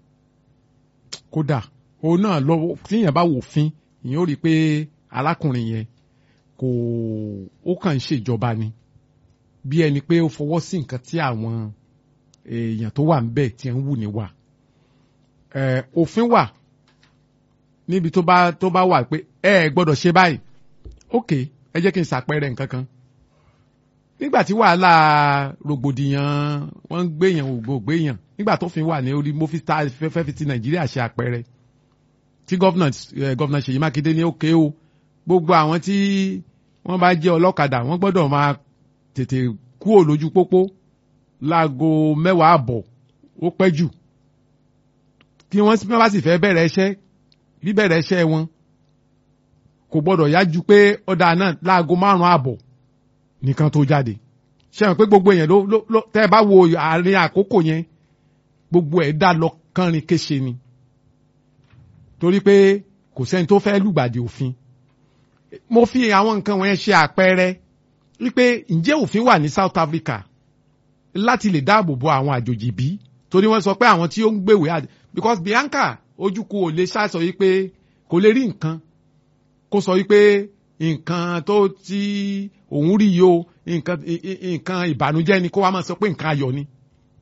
kódà òun náà lọ́wọ́ tíyẹn bá wòfin ìyẹn ó rí i pé arákùnrin yẹn kò ó kàn ń ṣèjọba ni bí ẹni pé ó fọwọ́ sí nǹkan tí àwọn èèyàn tó wà ń bẹ̀ tí ń wù ní wà ẹ òfin wà níbi tó bá tó bá wà pé ẹ ẹ gbọ́dọ̀ ṣe báyìí ok ẹ jẹ́ kí n ṣàpẹẹrẹ nǹkan kan nígbà tí wàhálà rògbòdìyàn wọ́n ń gbéyàn ògbó gbéyàn nígbà tó fi wà ní orí mo fi ta fẹ́fẹ́ fi ti nàìjíríà ṣe àpẹẹrẹ tí gọ́vnà gọ́vnà ṣèyí mákindé ní òkè o gbogbo àwọn tí wọ́n bá jẹ́ ọlọ́kadà wọ́n gbọ́dọ̀ máa tètè kúrò lójú pópó láago mẹ́wàá àbọ̀ ó pẹ́ jù kí wọ́n bá sì fẹ́ bẹ̀rẹ̀ iṣẹ́ bíbẹ̀rẹ̀ iṣẹ́ wọn kò gbọ́dọ̀ yá ju pé ọ̀dà náà láago márùn-ún àbọ̀ nìkan tó jáde ṣe hàn pé gbogbo yẹn ló ló tẹ́ ẹ bá wo àárín àkókò yẹn gbogbo ẹ̀ dá lọ kánrin kéṣe ni torí pé kò sẹ́ni tó fẹ́ lùgbàdì òfin mo fi àwọn nǹkan wọ̀nyẹn ṣe àpẹẹrẹ wípé ǹjẹ́ òfin wà ní South Africa láti lè dáàbò bo àwọn àjòjì bí torí wọ́n sọ pé àwọn tí ó ń gbèwé because Bianca ojúkú ò lè ṣàṣọ yìí pé kò lè rí nǹkan kó sọ yìí pé nǹkan tó ti òun rí yìí o nǹkan nǹkan ìbànújẹ́ ni kó wá máa sọ pé nǹkan ayọ̀ ni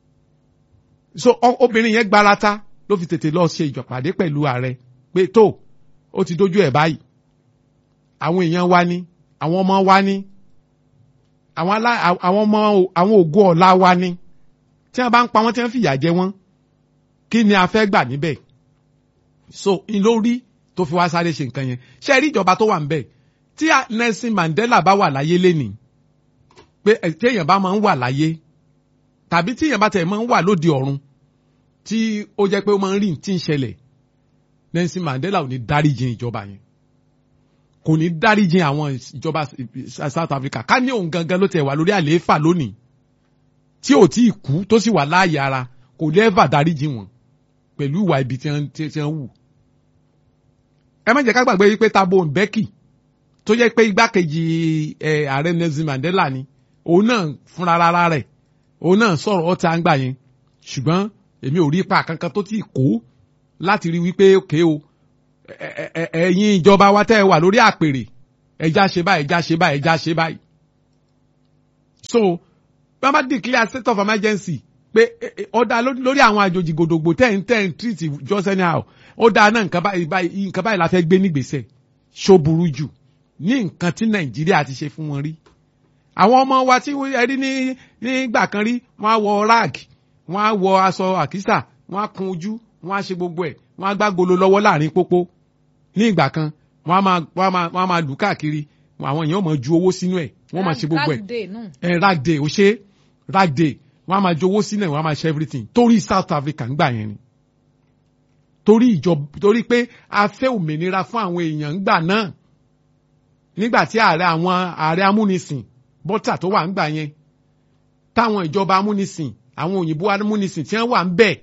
so obìnrin yẹn gbarata ló fi tètè lọ ṣe ìjọpàdé pẹ̀lú ààrẹ pé tó ó ti dójú ẹ̀ báyìí àwọn èèyàn wa ni àwọn ọmọ wa ni àwọn alá àwọn ọmọ àwọn ògo ọ̀la wa ni tí wọ́n bá ń pa wọ́n tí wọ́n fìyà jẹ wọ́n kí ni a fẹ́ gbà níbẹ̀ so n ló rí tó fi wá sáré ṣe nǹkan yẹn ṣe rí ìjọba tó wà níbẹ̀ tí Nelson Mandela bá wà láyé lénìí pé téèyàn bá máa ń wà láyé tàbí téèyàn bá tẹ̀ máa ń wà lóde ọ̀run tí ó jẹ́ pé ó máa ń rí tí ń ṣẹlẹ̀ Nelson Mandela ò ní dáríjìn ìjọba yẹn kò ní dáríjìn àwọn ìjọba South Africa ká ní òun gangan ló tẹ̀ wà lórí àlééfà lónìí tí ò tí ì kú tó sì wà láàyè ara kò ní ẹ́fà dáríjìn wọn pẹ̀lú ìwà ibi tí wọ́n wù. ẹ má jẹ́ ká gbàgbé wípé Thabo Mbeki tó jẹ́ pé igbákejì ààrẹ Nelson Mandela ni òun náà fúnra rárá rẹ̀ òun náà sọ̀rọ̀ ọ̀tá ń gbà yẹn ṣùgbọ́n èmi ò rí ipa kankan tó ti kó láti rí wípé òkè o ẹ̀yin ìjọba wa tẹ́ ẹ wà lórí àpèrè ẹja ṣe báyìí ẹja ṣe báyìí ẹja ṣe báyìí. so bá bá declare state of emergency pé ọ̀dà lórí àwọn àjòjì gòdògbò ten ten treat just anyhow ọ̀dà náà nǹkan báyìí nǹkan báyìí la fẹ́ gbé nígbèsẹ̀ ṣó burú jù ní nǹkan tí nàìjíríà ti ṣe fún wọn rí àwọn ọmọ wa tí ẹ rí ní nígbà kan rí wọ́n á wọ rag wọ́n á wọ aṣọ àkísà wọ́n á kun ojú wọ́n á ṣe gbogbo ẹ̀ wọ́n á gbá golo lọ́wọ́ láàrin pópó ní ìgbà kan wọ́n á máa wọ́n á máa wọ́n á máa lù káàkiri àwọn èèyàn máa ju owó sínú ẹ̀ wọ́n máa ṣe gbogbo ẹ̀ ẹ̀ rag day ó ṣe rag day wọ́n á máa ju owó sínú ẹ̀ wọ́n á máa ṣe everything torí South Africa ń gbà yẹn ni torí ìjọba torí pé a fẹ́ òmìnira fún àwọn èèyàn ńgbà náà nígbà tí ààrẹ àwọn ààrẹ amúnisìn bọ́tà tó wà ńgbà yẹn táwọn ìjọba amúnisìn àwọn òyìnbó amúnisìn tí wọ́n wà ń bẹ̀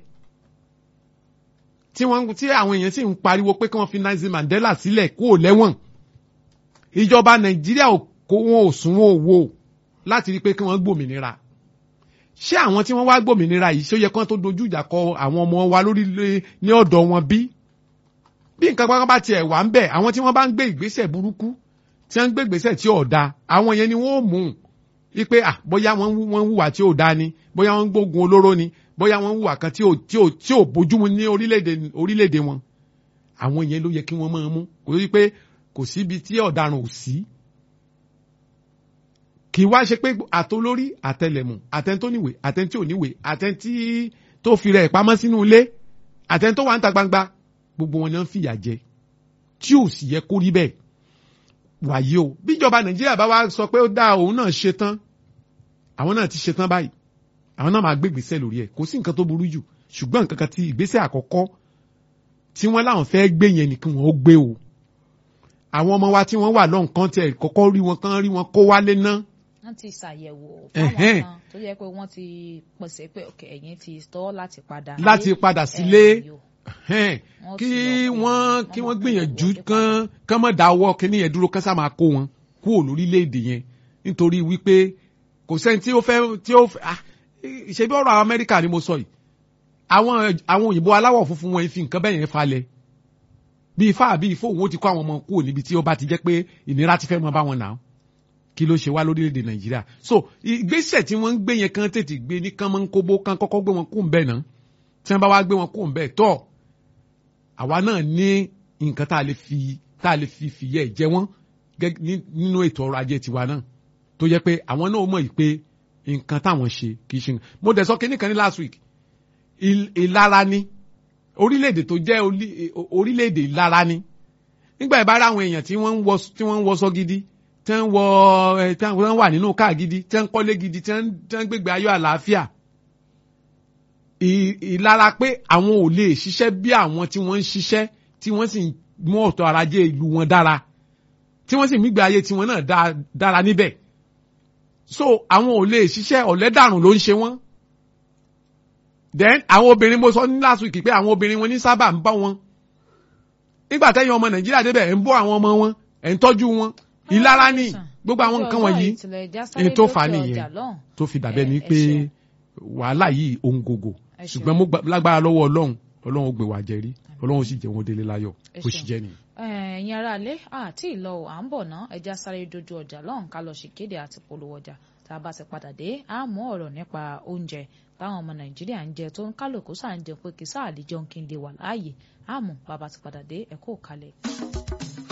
tí wọ́n tí àwọn èèyàn sì ń pariwo pé kí wọ́n fi Nelson Mandela sílẹ̀ kó o lẹ́wọ̀n ìjọba Nàìjíríà kó wọn ò sún wọn ò wò láti rí i pé kí wọ́n gbòmìnira ṣé àwọn tí wọ́n wá gbòmìnira yìí ṣó yẹ kí wọ́n tó dojú ìjà kọ àwọn ọmọ wa lórí ní ọ̀dọ̀ wọn bí bí nǹkan pápá bá tiẹ̀ wà ń bẹ̀ àwọn tí wọ́n bá ń gbé ìgbésẹ̀ burúkú tí wọ́n ń gbé ìgbésẹ̀ tí ò da àwọn yẹn ni wọ́n ó mú un wípé ah bóyá wọ́n ń hùwà tí ò da ni bóyá wọ́n ń gbógun olóró ni bóyá wọ́n ń hùwà kan tí ò tí ò tí ò bójúmu ní orílẹ̀-èdè orílẹ̀-èdè wọn àwọn yẹn ló yẹ kí wọ́n máa mú kò sí pé kò síbi tí ọ̀daràn ò sí kì í wá ṣe pé àtolórí àtẹlẹmù àtẹntóníwè àtẹntí òníwè àtẹntí tó fi rẹ̀ pamọ́ sínú ilé àtẹntó wà ń ta gbangba gbogbo wọn ni wọ́n fìyà jẹ tí ò sì yẹ kó rí bẹ́ẹ̀ wàyí o bíjọba nàìjíríà bá wá sọ pé ó dá òun náà ṣe tán àwọn náà ti ṣe tán báyìí àwọn náà máa gbé ìgbésẹ̀ lórí ẹ̀ kò sí nǹkan tó burú jù ṣùgbọ́n nǹkan kan ti ìgbésẹ̀ àkọ́kọ́ tí wọ́n láwọn fẹ́ gbé yẹn nìkan wọn ó gbé o àwọn ọmọ wa tí wọ́n wà lọ́n kan tẹ̀ kọ́kọ́ rí wọn kán rí wọn kó wálé ná. wọ́n ti ṣàyẹ̀wò fáwọn kan tó yẹ pé wọ́n ti pèsè pé ẹ̀yin ti tọ́ láti padà. láti padà sílé kí wọ́n kí wọ́n gbìyànjú kán kán mọ̀ dáwọ́ kíní yẹn dúró kán sá máa kó wọn kúrò lórílẹ̀‐èdè yẹn nítorí wípé kò sẹ́ni tí ó fẹ́ tí ó fẹ́ ah ṣe bí ọ̀rọ̀ àwọn Amẹ́ríkà ni mo sọ yìí àwọn àwọn òyìnbó aláwọ̀ funfun wọn fi nǹkan bẹ́ẹ̀ yẹn falẹ̀ bí ifá àbí ifó òun ó ti kó àwọn ọmọ kúrò níbi tí ó bá ti jẹ́ pé ìnira ti fẹ́ mọ bá wọn nà kí ló ṣe wá lórílẹ̀‐èdè nàìjíríà so ìgbésẹ̀ tí wọ́n ń gbé yẹn kan tètè gbé ní kán máa ń kóbó kán kọ́kọ́ gbé wọn kú ń bẹ̀ náà tí wọ́n bá wá gbé wọn kú ń bẹ̀ tọ́ àwa náà ní nǹkan tá a lè fi tá a lè fi fìyẹ́ jẹ wọ́n nínú ètò ọrọ̀ ajé tiwa náà tó yẹ pé àwọn náà mọ̀ yìí pé nǹkan táwọn ṣe kì í ṣe mo dẹ̀ sọ kínní kan ní last week ìlara ni orílẹ̀-èdè tó jẹ́ orílẹ̀-èdè ìlara ni nígbà ìbára àwọn èèyàn tí wọ́n ń wọṣọ gidi tí wọ́n wọ tí wọ́n wà nínú káà gidi tí wọ́n kọ́lé gidi tí wọ́n gbégbé ayọ̀ àlàáfíà ìlara pé àwọn ò lè ṣiṣẹ́ bí àwọn tí wọ́n ń ṣiṣẹ́ tí wọ́n sì mú ọ̀tọ̀ arajé ìlú wọn dára tí wọ́n sì mígbé ayé tiwọn náà dára níbẹ̀ so àwọn ò lè ṣiṣẹ́ ọ̀lẹ́dàrùn ló ń ṣe wọ́n then àwọn obìnrin mo sọ ní last week pé àwọn obìnrin wọn ní sábà ń bá wọn nígbà tẹ́yìn ọmọ nàìjíríà débẹ̀ ẹ̀ ń bọ́ àwọn ọmọ wọn ẹ̀ ń tọ́jú wọn ìlara ní gbogbo àwọn nǹkan wọ̀nyí ẹni tó fà á nìyẹn tó fi dàbẹ́ ni pé wàhálà yìí ohun gògò ṣùgbọ́n mo lágbára lọ́wọ́ ọlọ́run ọlọ́run ó gbé wa jẹ́rí ọlọ́run ó sì jẹ́ wọn délé láyọ̀ ó sì jẹ́ nìyẹn. ẹ̀yin ará ilé àti ìlọ à ń bọ̀ ná ẹja sáré dojú ọjà lọ́hùn ká lọ ṣèkéde àti polówó ọjà tá a bá ti padà dé a mú ọ̀rọ̀ nípa oúnjẹ táwọn ọmọ nàìjíríà ń jẹ tó ń kálukú sáà ń jẹ pé kí sáà lè jẹun kí n lè wà láàyè a mú bàbá ti padà dé ẹ kó kalẹ̀.